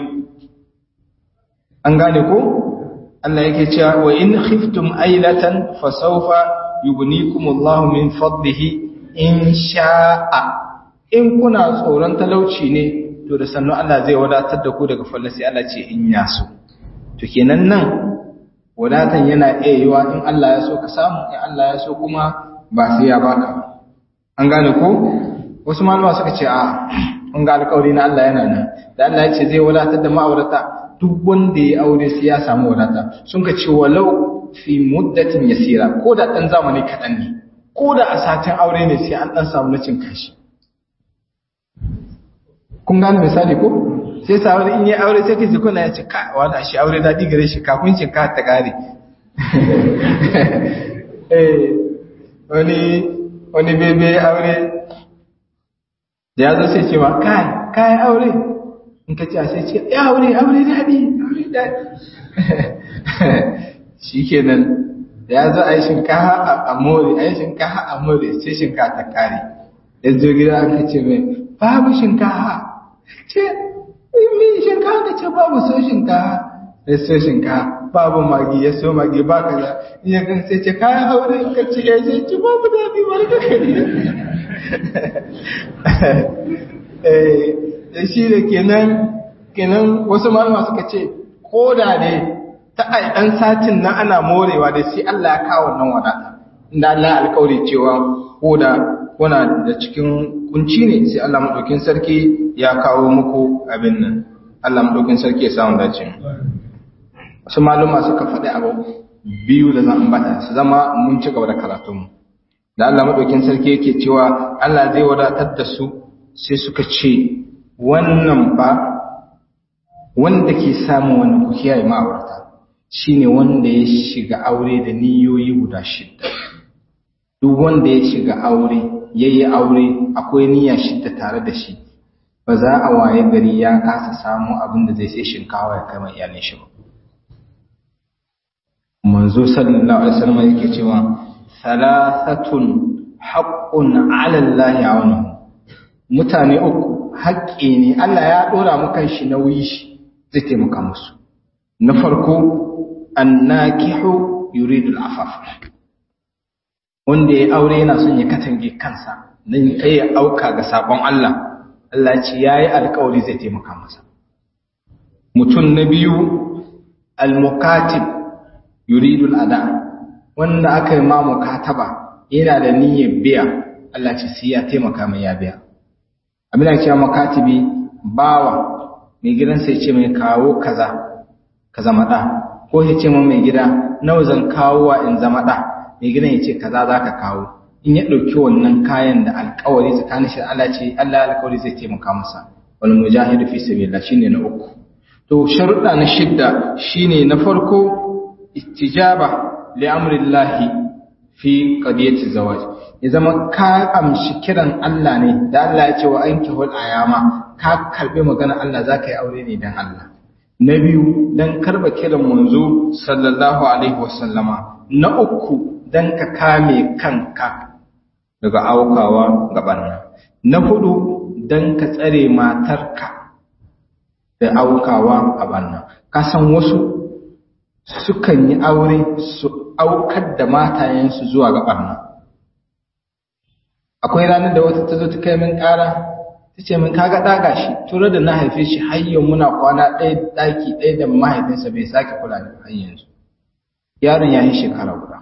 an gane ko Allah yake cewa wa in khiftum ailatan fasawfa yugnikumullahu min fadlihi in sha'a in kuna tsoron talauci ne to da sannu Allah zai wadatar da ku daga fallasi Allah ce in ya so to kenan nan wadatan yana iya yiwa in Allah ya so ka samu in Allah ya so kuma ba sai ya baka an gane ko wasu malama suka ce a an ga alƙawari na Allah yana nan da Allah ya ce zai wadatar da ma'aurata duk wanda ya aure sai ya samu wadata sun ka ce walau fi muddatin yasira ko da dan zamani kaɗan ne ko da a satin aure ne sai an dan samu na cin kashi kun gane misali ko sai sa wani in yi aure sai kaji kuna ya ce ka wani shi aure daɗi gare shi kafin cin ka ta kare wani wani bebe aure da ya zo sai ce ma kai kai aure in ka ce a sai ce ya aure aure daɗi aure daɗi shi kenan da ya zo a yi shinkaha a more a yi shinkaha a more sai shinkaha ta kare ya zo gida aka ce mai babu shinkaha ce mi shinkaha ka ce babu so shinkaha ya so shinkaha babu magi ya so magi ba ka za iya kan sai ce kayan aure ka ce ya ce ci babu daɗi wani ka kare da shi da kenan kenan wasu malama suka ce ko da ne ta ai ɗan satin nan ana morewa da sai Allah ya kawo nan wadata inda Allah ya alƙawari cewa ko da kuna da cikin kunci ne sai Allah madaukin sarki ya kawo muku abin nan Allah madaukin sarki ya samu dace wasu malama suka faɗi abu biyu da zan ambata su zama mun ci gaba da karatunmu da Allah madaukin sarki yake cewa Allah zai wadatar da su sai suka ce wannan ba wanda ke samun wannan ku kiyaye ma'aurata shine wanda ya shiga aure da niyoyi guda shidda duk wanda ya shiga aure yayi aure akwai niyya shidda tare da shi ba za a waye gari ya kasa samu abin da zai sai shinkawa ya kai mai iyalin shi ba manzo sallallahu alaihi wasallam yake cewa thalathatun haqqun 'ala Allah ya'unuhu mutane uku haƙƙi ne Allah ya ɗora mukan shi nauyi shi zai taimaka musu na farko annakihu yuridu al'afaf wanda ya aure yana son ya katange kansa dan kai ya auka ga sabon Allah Allah ce yayi alƙawari zai taimaka masa mutum na biyu al-mukatib yuridu al-ada wanda aka yi ma mukataba yana da niyyar biya Allah ce sai ya taimaka mai ya biya abin da cewa makatibi bawa mai gidansa ya ce mai kawo kaza ka zama ɗa ko ya ce mai gida nawa zan kawo wa in zama ɗa mai gidan ya ce kaza za ka kawo in ya ɗauki wannan kayan da alkawari tsakanin shi Allah ce Allah alkawari zai taimaka masa wal mujahidu fi sabilillah shine na uku to sharuɗa na shidda shine na farko istijaba li amrillahi fi qadiyati zawaj ya zama ka amshi kiran Allah ne da Allah ya ce wa an kihul ayama ka karbi magana Allah za ka yi aure ne dan Allah na biyu dan karba kiran manzo sallallahu alaihi wasallama na uku dan ka kame kanka daga aukawa gaban nan na hudu dan ka tsare matarka da aukawa a bannan ka san wasu sukan yi aure su aukar da matayensu zuwa gaban nan akwai ranar da wata ta zo ta kai min ƙara ta ce min kaga ɗaga shi tura da na haife shi har yau muna kwana ɗaya ɗaki ɗaya da mahaifinsa bai sake kula da har yanzu yaron ya yi shekara guda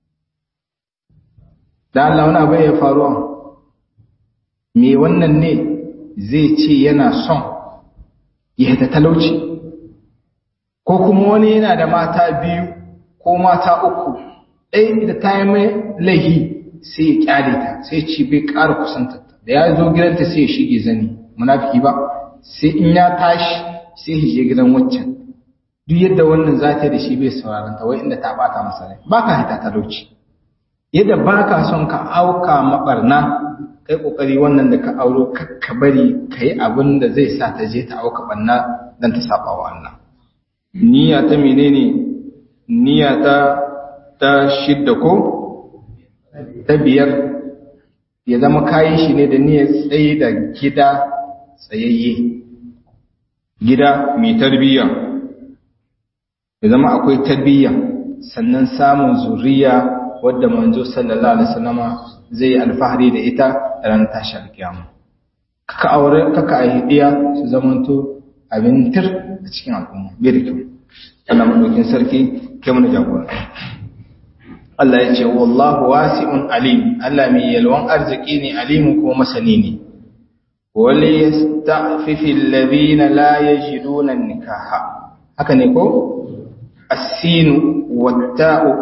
da Allah wani abu ya faruwa me wannan ne zai ce yana son ya ta talauci ko kuma wani yana da mata biyu ko mata uku ɗaya da ta yi mai laihi sai ya kyale ta sai ci bai ƙara kusanta da ya zo gidanta sai ya shige zani munafiki ba sai in ya tashi sai ya je gidan waccan duk yadda wannan za ta da shi bai sauraron ta wai inda ta bata masa rai ba ka hita talauci yadda ba ka son ka auka mabarna kai kokari wannan da ka auro ka bari kai abin da zai sa ta je ta auka banna dan ta saba wa Allah niyya ta menene niyya ta ta shidda ko ta biyar ya zama kayi shi ne da niyyar tsaye da gida tsayayye gida mai tarbiyya ya zama akwai tarbiyya sannan samun zuriya wadda manzo sallallahu alaihi wasallama zai alfahari da ita ran tashi alkiyama kaka aure kaka aidiya su zamanto abin tir a cikin al'umma bai da kyau Allah madaukin sarki kai mana jagora Allah ya ce wallahu wasi'un alim Allah mai yalwan arziki ne alimu ko masani ne wal yasta'fifi alladhina la yajiduna nikaha haka ne ko as-sinu wat-ta'u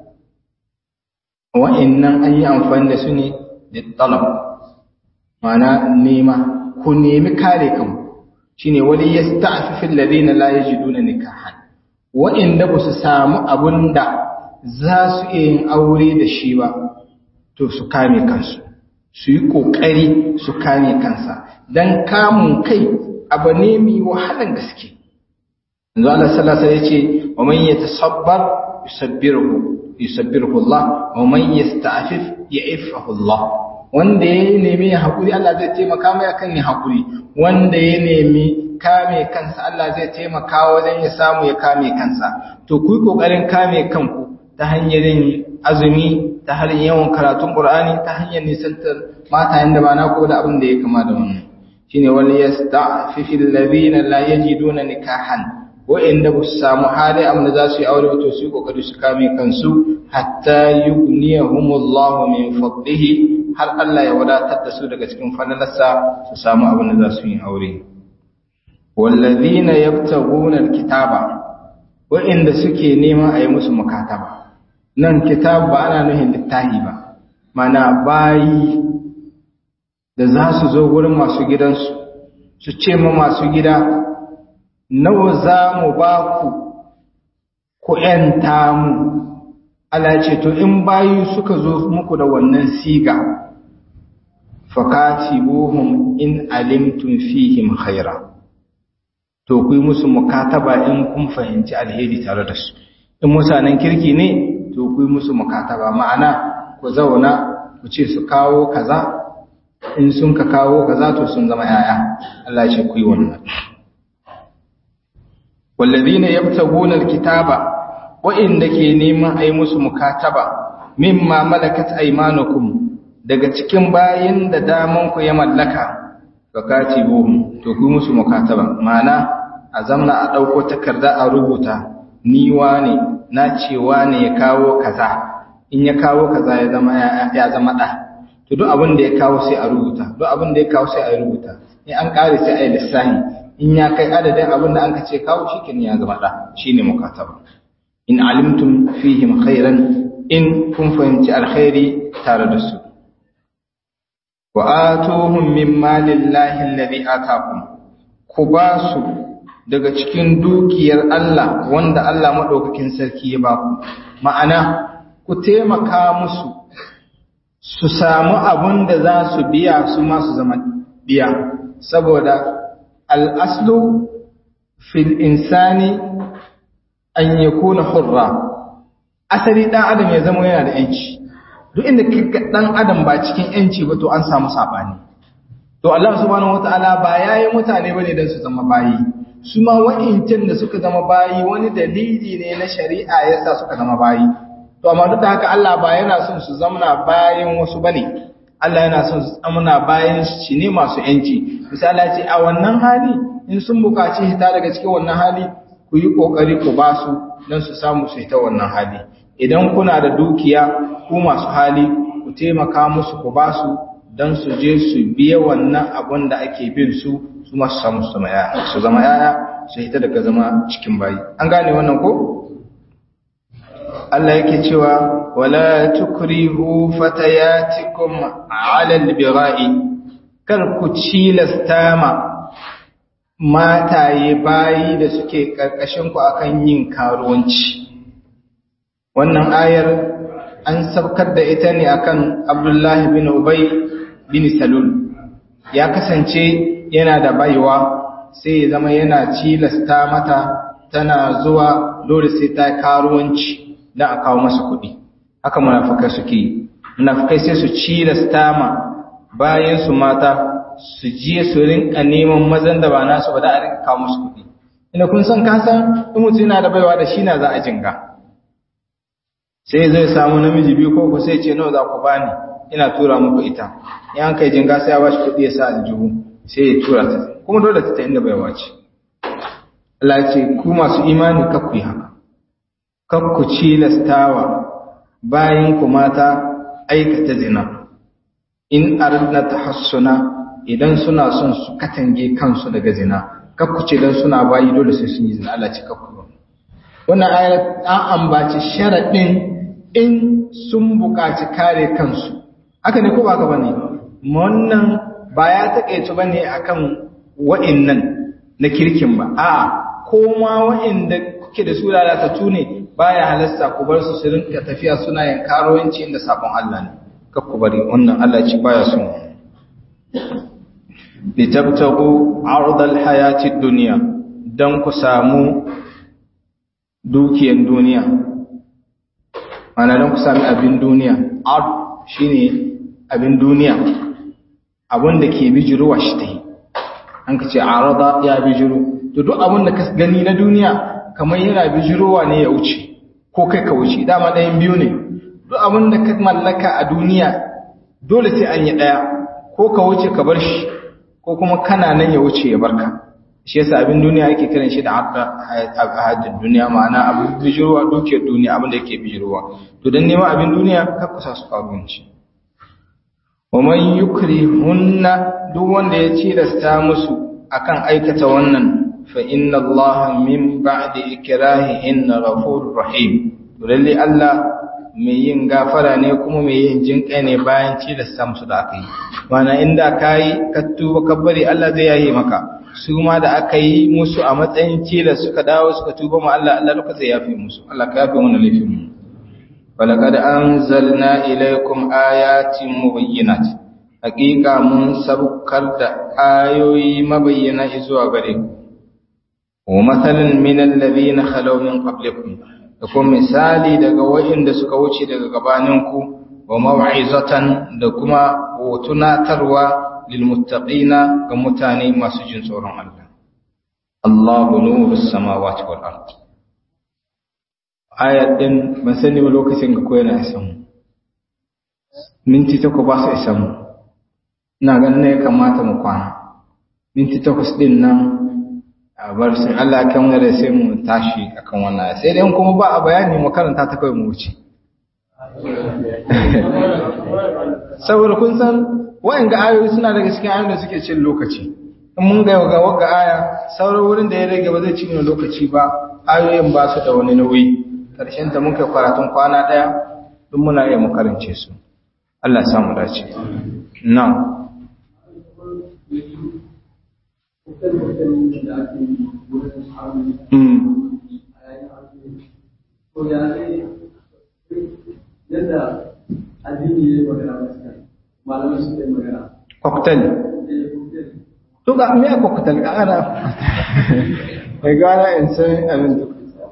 wa'annan an yi amfani da su ne da talab ma'ana nema ku nemi kare kanku shine wali yasta'fifi alladhina la yajiduna nikahan wa'inda ba su samu abunda za su iya yin aure da shi ba to su kame kansu su yi kokari su kame kansa dan kamun kai abu ne mai wahalan gaske yanzu Allah sallallahu alaihi wasallam yace wa man yatasabbar yusabbiruhu yusabbiruhu Allah wa man yasta'fif ya'ifahu Allah wanda ya nemi hakuri Allah zai taimaka mai akan yin hakuri wanda ya nemi kame kansa Allah zai taimaka wajen ya samu ya kame kansa to ku yi kokarin kame kanku ta hanyar yin azumi ta hanyar yawan karatun Qur'ani ta hanyar nisantar matayen da ba na ko da abin da ya kama da wannan shine wal yasta'fifil ladina la yajiduna nikahan wa'inda ba su samu hali amma za su yi aure to su yi kokari su kame kansu hatta yughniyahumullahu min fadlihi har Allah ya wadatar da su daga cikin falalarsa su samu abin da za su yi aure wallazina yabtaguna alkitaba wa'inda suke neman a yi musu mukataba nan kitab ba ana nuhin littahi ba mana bayi da za su zo wurin masu gidansu su ce ma masu gida nawa za mu ba ku ku ‘yanta mu Allah ce to in bayi suka zo muku da wannan siga fakatibuhum in alimtum fihim khaira to ku yi musu mukataba in kun fahimci alheri tare da su in mutanen kirki ne to ku yi musu mukataba ma'ana ku zauna ku ce su kawo kaza in sun ka kawo kaza to sun zama yaya Allah ya ce ku yi wannan wallazina yabtaguna alkitaba wa'inda ke neman ai musu mukataba mimma malakat aymanukum daga cikin bayin da daman ku ya mallaka fakatibuhum to ku musu mukataba ma'ana a zamna a dauko takarda a rubuta ni wane na ce wane ya kawo kaza in ya kawo kaza ya zama ya zama da to duk abin da ya kawo sai a rubuta duk abin da ya kawo sai a rubuta in an kare sai a yi lissafi in ya kai adadin abin da an ka ce kawo shi kin ya zama da shine mukataba in alimtum fihim khairan in kun fahimci alkhairi tare da su wa atuhum min malillahi alladhi atakum ku ba su daga cikin dukiyar Allah wanda Allah madaukakin sarki ya ba ku ma'ana ku taimaka musu su samu abin da za su biya su ma su zama biya saboda al'aslu fil insani an yakuna hurra asali dan adam ya zama yana da yanci duk inda kika dan adam ba cikin yanci ba to an samu sabani to Allah subhanahu wataala ba yayi mutane bane dan su zama bayi su ma wa'incin da suka zama bayi wani dalili ne na shari'a yasa suka zama bayi to amma duk da haka Allah ba yana son su zamana bayan wasu bane Allah yana son su zamana bayan shi ne masu yanci misali ce a wannan hali in sun buƙaci hita daga cikin wannan hali ku yi ƙoƙari ku ba su don su samu su hita wannan hali idan kuna da dukiya ku masu hali ku taimaka musu ku ba su don su je su biya wannan abun da ake bin su su masu samu su zama yaya su hita daga zama cikin bayi an gane wannan ko Allah yake cewa wala tukrihu fatayatikum ala albira'i kar ku cilasta ma mataye bayi da suke karkashin ku akan yin karuwanci wannan ayar an sabkar da ita ne akan Abdullah bin Ubay bin salul ya kasance yana da baiwa sai ya zama yana cilasta mata tana zuwa dole sai ta karuwanci don a kawo masa kuɗi haka munafukai suke yi munafukai sai su cilasta ma bayan su mata su je su rinka neman mazan da ba nasu ba da a rinka kawo musu kuɗi ina kun san kasan in mutum yana da baiwa da shi na za a jinga sai zai samu namiji biyu ko ku sai ce nawa za ku bani ina tura muku ita in an kai jinga sai ya bashi kuɗi ya sa aljihu sai ya tura ta kuma dole ta ta inda baiwa ce Allah ce ku masu imani kakku yi haka kakku cilastawa bayan ku mata aikata zina in aradna tahassuna idan suna son su katange kansu daga zina kakku ce dan suna bayi dole sai sun yi zina Allah ce kakku wannan ayat an ambaci sharadin in sun buƙaci kare kansu haka ne ko ba ka bane wannan ba ya takeice bane akan wa'annan na kirkin ba a'a ko ma wa'anda kuke da su lalatattu ne baya halasta ku bar su su rinka tafiya suna yin karuwanci inda sabon Allah ne kar ku bari wannan Allah ci baya son litabtagu ardal hayatid dunya dan ku samu dukiyan duniya ana dan ku sami abin duniya ard shine abin duniya abin da ke bijiruwa shi ta yi an ka ce arada ya bijiru to duk abin da ka gani na duniya kamar yana bijirowa ne ya wuce ko kai ka wuce dama ɗayan biyu ne duk abin da ka mallaka a duniya dole sai an yi ɗaya ko ka wuce ka bar shi ko kuma kana nan ya wuce ya barka shi yasa abin duniya ake kiran shi da hajjin duniya ma'ana abin bijirowa dukiyar duniya abin da yake bijirowa to don neman abin duniya ka kusa su karuwanci wa man yukrihunna duk wanda ya cilasta musu akan aikata wannan fa inna Allah min ba'di ikrahihinna ghafurur rahim to lalle Allah mai yin gafara ne kuma mai yin jinkai ne bayan cilasta musu da aka yi mana inda kai ka tuba ka bari Allah zai yaye maka su ma da aka yi musu a matsayin cilas suka dawo suka tuba ma Allah Allah duka zai yafe musu Allah ka yafe mana laifin mu walaqad anzalna ilaykum ayatin mubayyinat haqiqa mun sabukar da ayoyi mabayyana zuwa gare ku wa mathalan min alladhina khalaw min qablikum da kuma misali daga wayanda suka wuce daga gabaninku wa mau'izatan da kuma tunatarwa lilmuttaqina ga mutane masu jin tsoron Allah Allahu nurus samawati wal ard ayat din ban sani ba lokacin ga koyana isan mu minti ta ko ba su isan mu ina ganin ne kamata mu kwana minti takwas din nan a bar sai Allah kan da sai mu tashi akan wannan sai dai kuma ba a bayani mu karanta ta kai mu wuce saboda kun san wa'in ga ayoyi suna daga cikin ayoyin da suke cin lokaci in mun ga ga wagga aya sauran wurin da ya rage ba zai ci mana lokaci ba ayoyin ba su da wani nauyi karshen ta muka karatun kwana daya duk muna iya mu karance su Allah ya samu dace na'am yadda addini ya yi magana malamai su yi magana cocktail to ga me a cocktail ga ana mai gara in san abin duk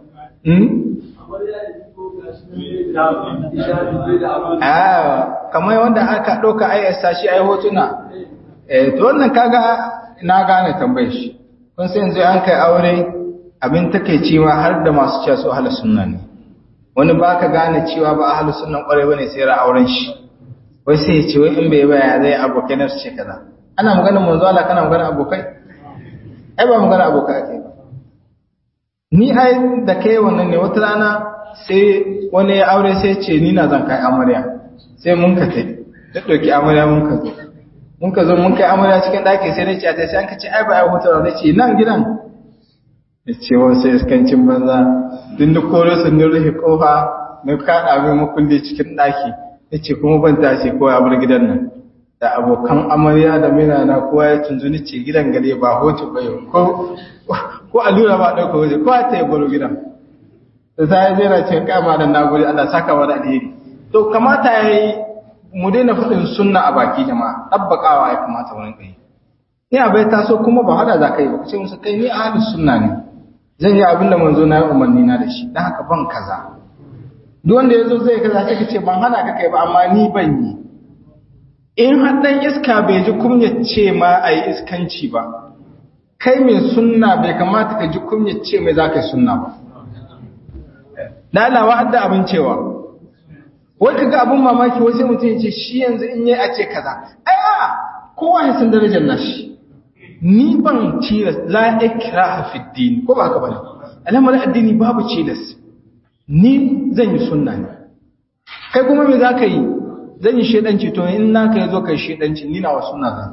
ah kamar wanda aka ɗauka ai sashi ai hotuna eh to wannan kaga na gane tambayar shi kun sai yanzu an kai aure abin takeicewa har da masu cewa su ahlus sunna ne wani baka gane cewa ba ahlus sunna kwarai bane sai ra auren shi wai sai ya ce wai in bai baya zai abokai na su ce kaza ana magana manzo Allah kana magana abokai ai ba magana abokai ake ba ni ai da kai wannan ne wata rana sai wani ya aure sai ce ni na zan kai amarya sai mun ka tai da dauki amarya mun ka zo mun ka zo mun kai amarya cikin daki sai nace ta sai an ka ce ai ba ai hoto da ce nan gidan ya ce wa sai iskancin banza din da kore sun rufe kofa na kada mai makulli cikin daki yace kuma ban tashi ko ya bar gidan nan da abokan amarya da mina na kowa ya tunzuni ce gidan gare ba hoto ba yau ko ko allura ba dauka waje ko ta yi baro gidan da sai zai na ce kama da nagode Allah saka wa da alheri to kamata yayi mu daina faɗin sunna a baki jama'a ɗabbaƙawa ya kamata wani kai ni abai taso kuma ba hada za ka yi ba ka ce musu kai ni ahlus sunna ne zan yi abin da manzo na yi umarni na da shi dan haka ban kaza duk wanda yazo zai kaza sai ka ce ban hana ka kai ba amma ni ban yi in har dan iska bai ji kunyar ce ma ayi iskanci ba kai mai sunna bai kamata ka ji kunyar ce mai za ka yi sunna ba lalawa hadda abin cewa wai kaga abin mamaki wai sai mutum ya ce shi yanzu in yayi a ce kaza ai a kowa ya san darajar nashi ni ban tilas la ikraha fi din ko ba haka bane al'amarin addini babu tilas ni zan yi sunna ne kai kuma me zaka yi zan yi shedanci to in naka yazo kai shedanci ni nawa sunna zan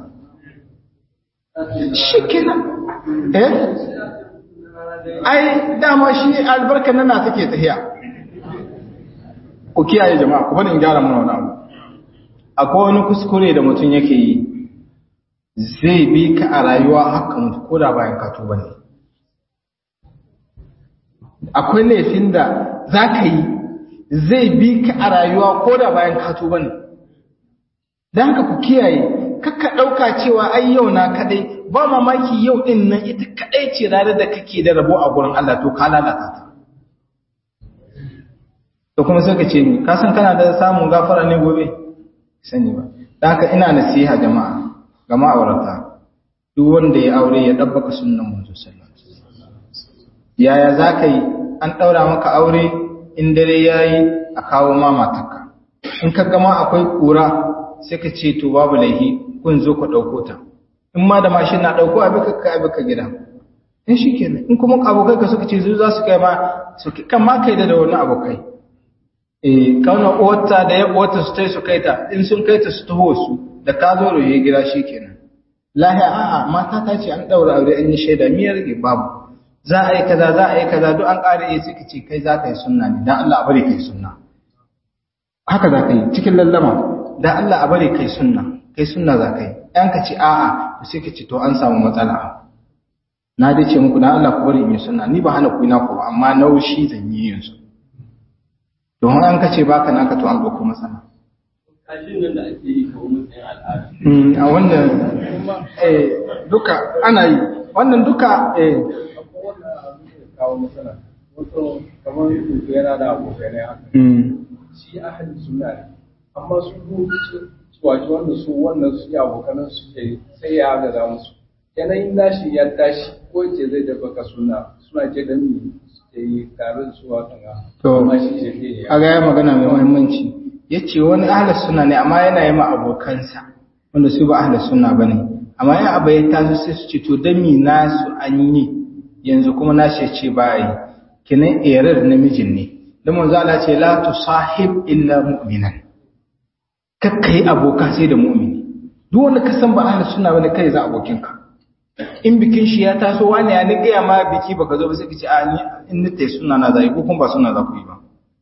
shikenan eh ai dama shi albarka nana take tahiya ku kiyaye jama'a ku bani in gyara mana wannan abu akwai wani kuskure da mutum yake yi zai bi ka a rayuwa haka mutu ko da bayan ka tuba ne akwai laifin da za ka yi zai bi ka a rayuwa ko da bayan ka tuba ne don haka ku kiyaye kakka ɗauka cewa ai yau na kaɗai ba mamaki yau ɗin nan ita kaɗai ce ranar da kake da rabo a gurin Allah to ka lalata ta to kuma sai ka ce ni ka san kana da samun gafara ne gobe sani ba don haka ina nasiha jama'a ga ma'aurata duk wanda ya aure ya ɗabbaka sunan manzo sallallahu alaihi wasallam yaya zaka yi an ɗaura maka aure in dare yayi a kawo ma matarka in ka gama akwai kura sai ka ce to babu laihi kun zo ku ɗauko ta in ma da mashin na ɗauko abi ka kai abi ka gida in shikenan in kuma abokai ka suka ce zu za su kai ma su kan ma kai da wani abokai eh kauna uwarta da ya uwarta su tai su kai ta in sun kai ta su taho su da ka zo roye gida shi kenan lahi a'a mata ta ce an daura aure an yi shaida miyar rage babu za a yi kaza za a yi kaza duk an ƙara yi suka ce kai za ka yi sunna ne dan Allah a bari kai sunna haka za ka yi cikin lallama dan Allah a bari kai sunna kai sunna za ka yi ɗan ka ce a'a to sai ka ce to an samu matsala na dai ce muku dan Allah ku bari in yi sunna ni ba hana ku na ku ba amma naushi zan yi yanzu don an ka ce baka naka to an ɗauko matsala kashin nan da ake yi kawo matsayin al'ada. a wannan duka ana yi wannan duka kawo matsala wato kamar yanzu yana da abokai ne haka shi ahli sunna ne amma su suwaci wanda su wannan su abokanan su ke sai ya gaza musu yanayin nashi ya tashi ko ce zai da baka suna suna ce da mi suke yi tare da su wata ga To, amma shi ce ke a ga ya magana mai muhimmanci ya ce wani ahalar suna ne amma yana yi ma abokansa wanda su ba ahalar suna ba ne amma yin abu ya taso sai su ce to don mi nasu an yi yanzu kuma na ce ce ba yi kinan erar namijin ne don manzo Allah ce la tu sahib illa mu'minan kakka yi aboka sai da mu'mini duk wanda ka san ba ahalar suna bane kai za abokinka in bikin shi ya taso wani ya ni gaya ma biki baka zo ba sai ka ce a ni in ni tai suna na zai ko kuma ba suna za ku yi ba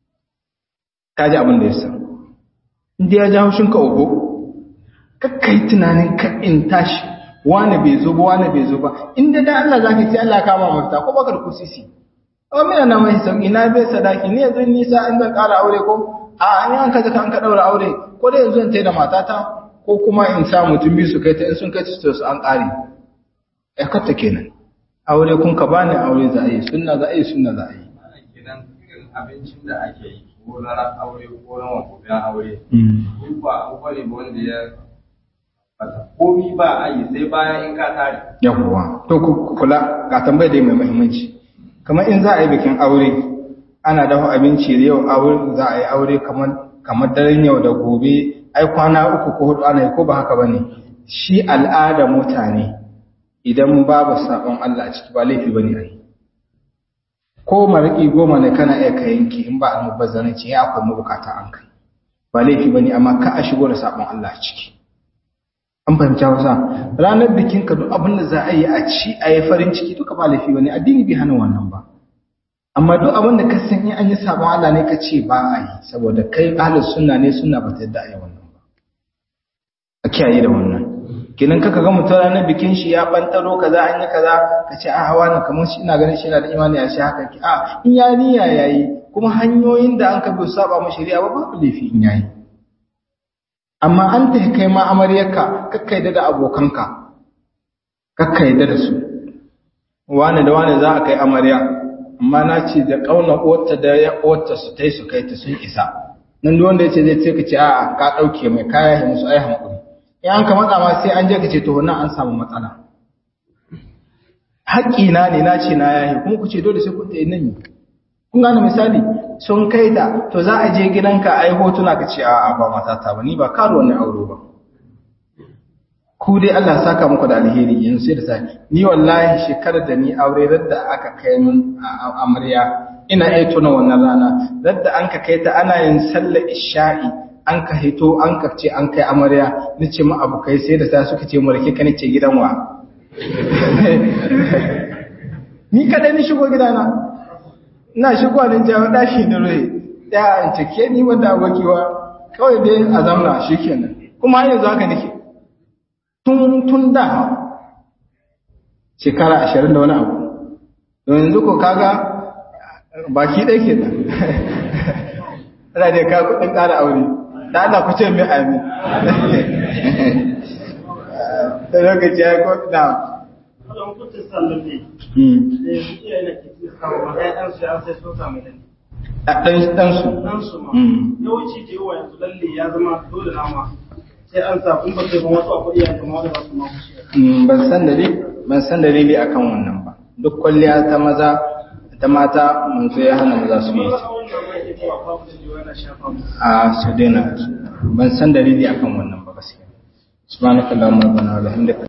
ka ji abin da ya san inda ya ja haushinka ogo kakkai tunanin ka in tashi wani bai zo ba wani bai zo ba inda da Allah zaka ce Allah kama mafita ko baka da kusisi amma mina na mai sauki na bai sadaki ni yanzu nisa an zan ƙara aure ko a an an kaza kan ka daura aure ko da yanzu in tai da matata ko kuma in sa mutum biyu su kai ta in sun kai ta su an ƙare ya katta kenan aure kun ka bani aure za a yi sunna za a yi sunna za a yi gidan irin abincin da ake yi ko na ran aure ko na wakobin aure duk ba abubuwa ne ba wanda ya fata komi ba a yi sai bayan in ka tare yawwa to ku kula ga tambayar dai mai muhimmanci kamar in za a yi bikin aure ana dafa abinci da yau aure za a yi aure kamar kamar daren yau da gobe ai kwana uku ko hudu ana yi ko ba haka bane shi al'ada mutane idan babu sabon Allah a ciki ba laifi bane ai ko mariki goma ne kana iya ka yanki in ba almubazzaranci ya akwai mabukata an kai ba laifi bane amma ka a shigo da sabon Allah a ciki an fahimci wasa ranar bikin ka duk abin da za a yi a ci a yi farin ciki duka ba laifi bane addini bai hana wannan ba amma duk abin da ka san in an yi sabon Allah ne ka ce ba a yi saboda kai ahlus sunna ne sunna ba ta yadda a yi wannan ba a kiyaye da wannan kenan kaka ga mutum ranar bikin shi ya bantaro kaza an yi kaza ka ce a hawa ne kamar shi ina ganin shi yana da imani a shi haka ki a in ya niyya yayi kuma hanyoyin da an ka bi saba mu shari'a ba babu laifi in yayi amma an ta kai ma amaryarka kakka yadda da abokanka kakka yadda da su wani da wani za a kai amarya amma na ce da ƙauna wata da ya wata su ta yi su kai ta sun isa nan da wanda ya ce zai ce ka ce a'a ka ɗauke mai kaya ya musu ai hankuri in an ka matsa ma sai an je ka ce to wannan an samu matsala haƙƙina ne na ce na yahi kuma ku ce dole sai kun ta yi nan kun gane misali sun kai ta to za a je gidanka ai hotuna ka ce a'a ba matata ba ni ba karo ne auro ba ku dai Allah saka muku da alheri yanzu sai da sai ni wallahi shekarar da ni aure radda aka kai min amarya ina iya tuna wannan rana radda an ka kai ta ana yin sallar isha'i an ka hito an ka ce an kai amarya ni ce mu abu kai sai da sai suka ce mu rake ka ce gidan wa ni kadai ni shigo gidana ina shigo nan jawo dashi da rai ya an cike ni wanda abokiwa kawai dai a zamna shikenan kuma yanzu haka nake tun tun da shekara ashirin da wani abu don yanzu ko kaga baki ɗaya ke nan ana da ka kuɗin ƙara aure da Allah ku ce mai amin da lokaci ya ko da ɗansu yawanci da yawa yanzu lalle ya zama dole nama sai an sa kun bace ban wasu akwai iyayen kuma da ba su ma kushi ban san dalili ban san dalili akan wannan ba duk kwalliya ta maza ta mata mun zo ya hana maza su yi a su daina ban san dalili akan wannan ba gaskiya subhanakallahumma rabbana wa bihamdika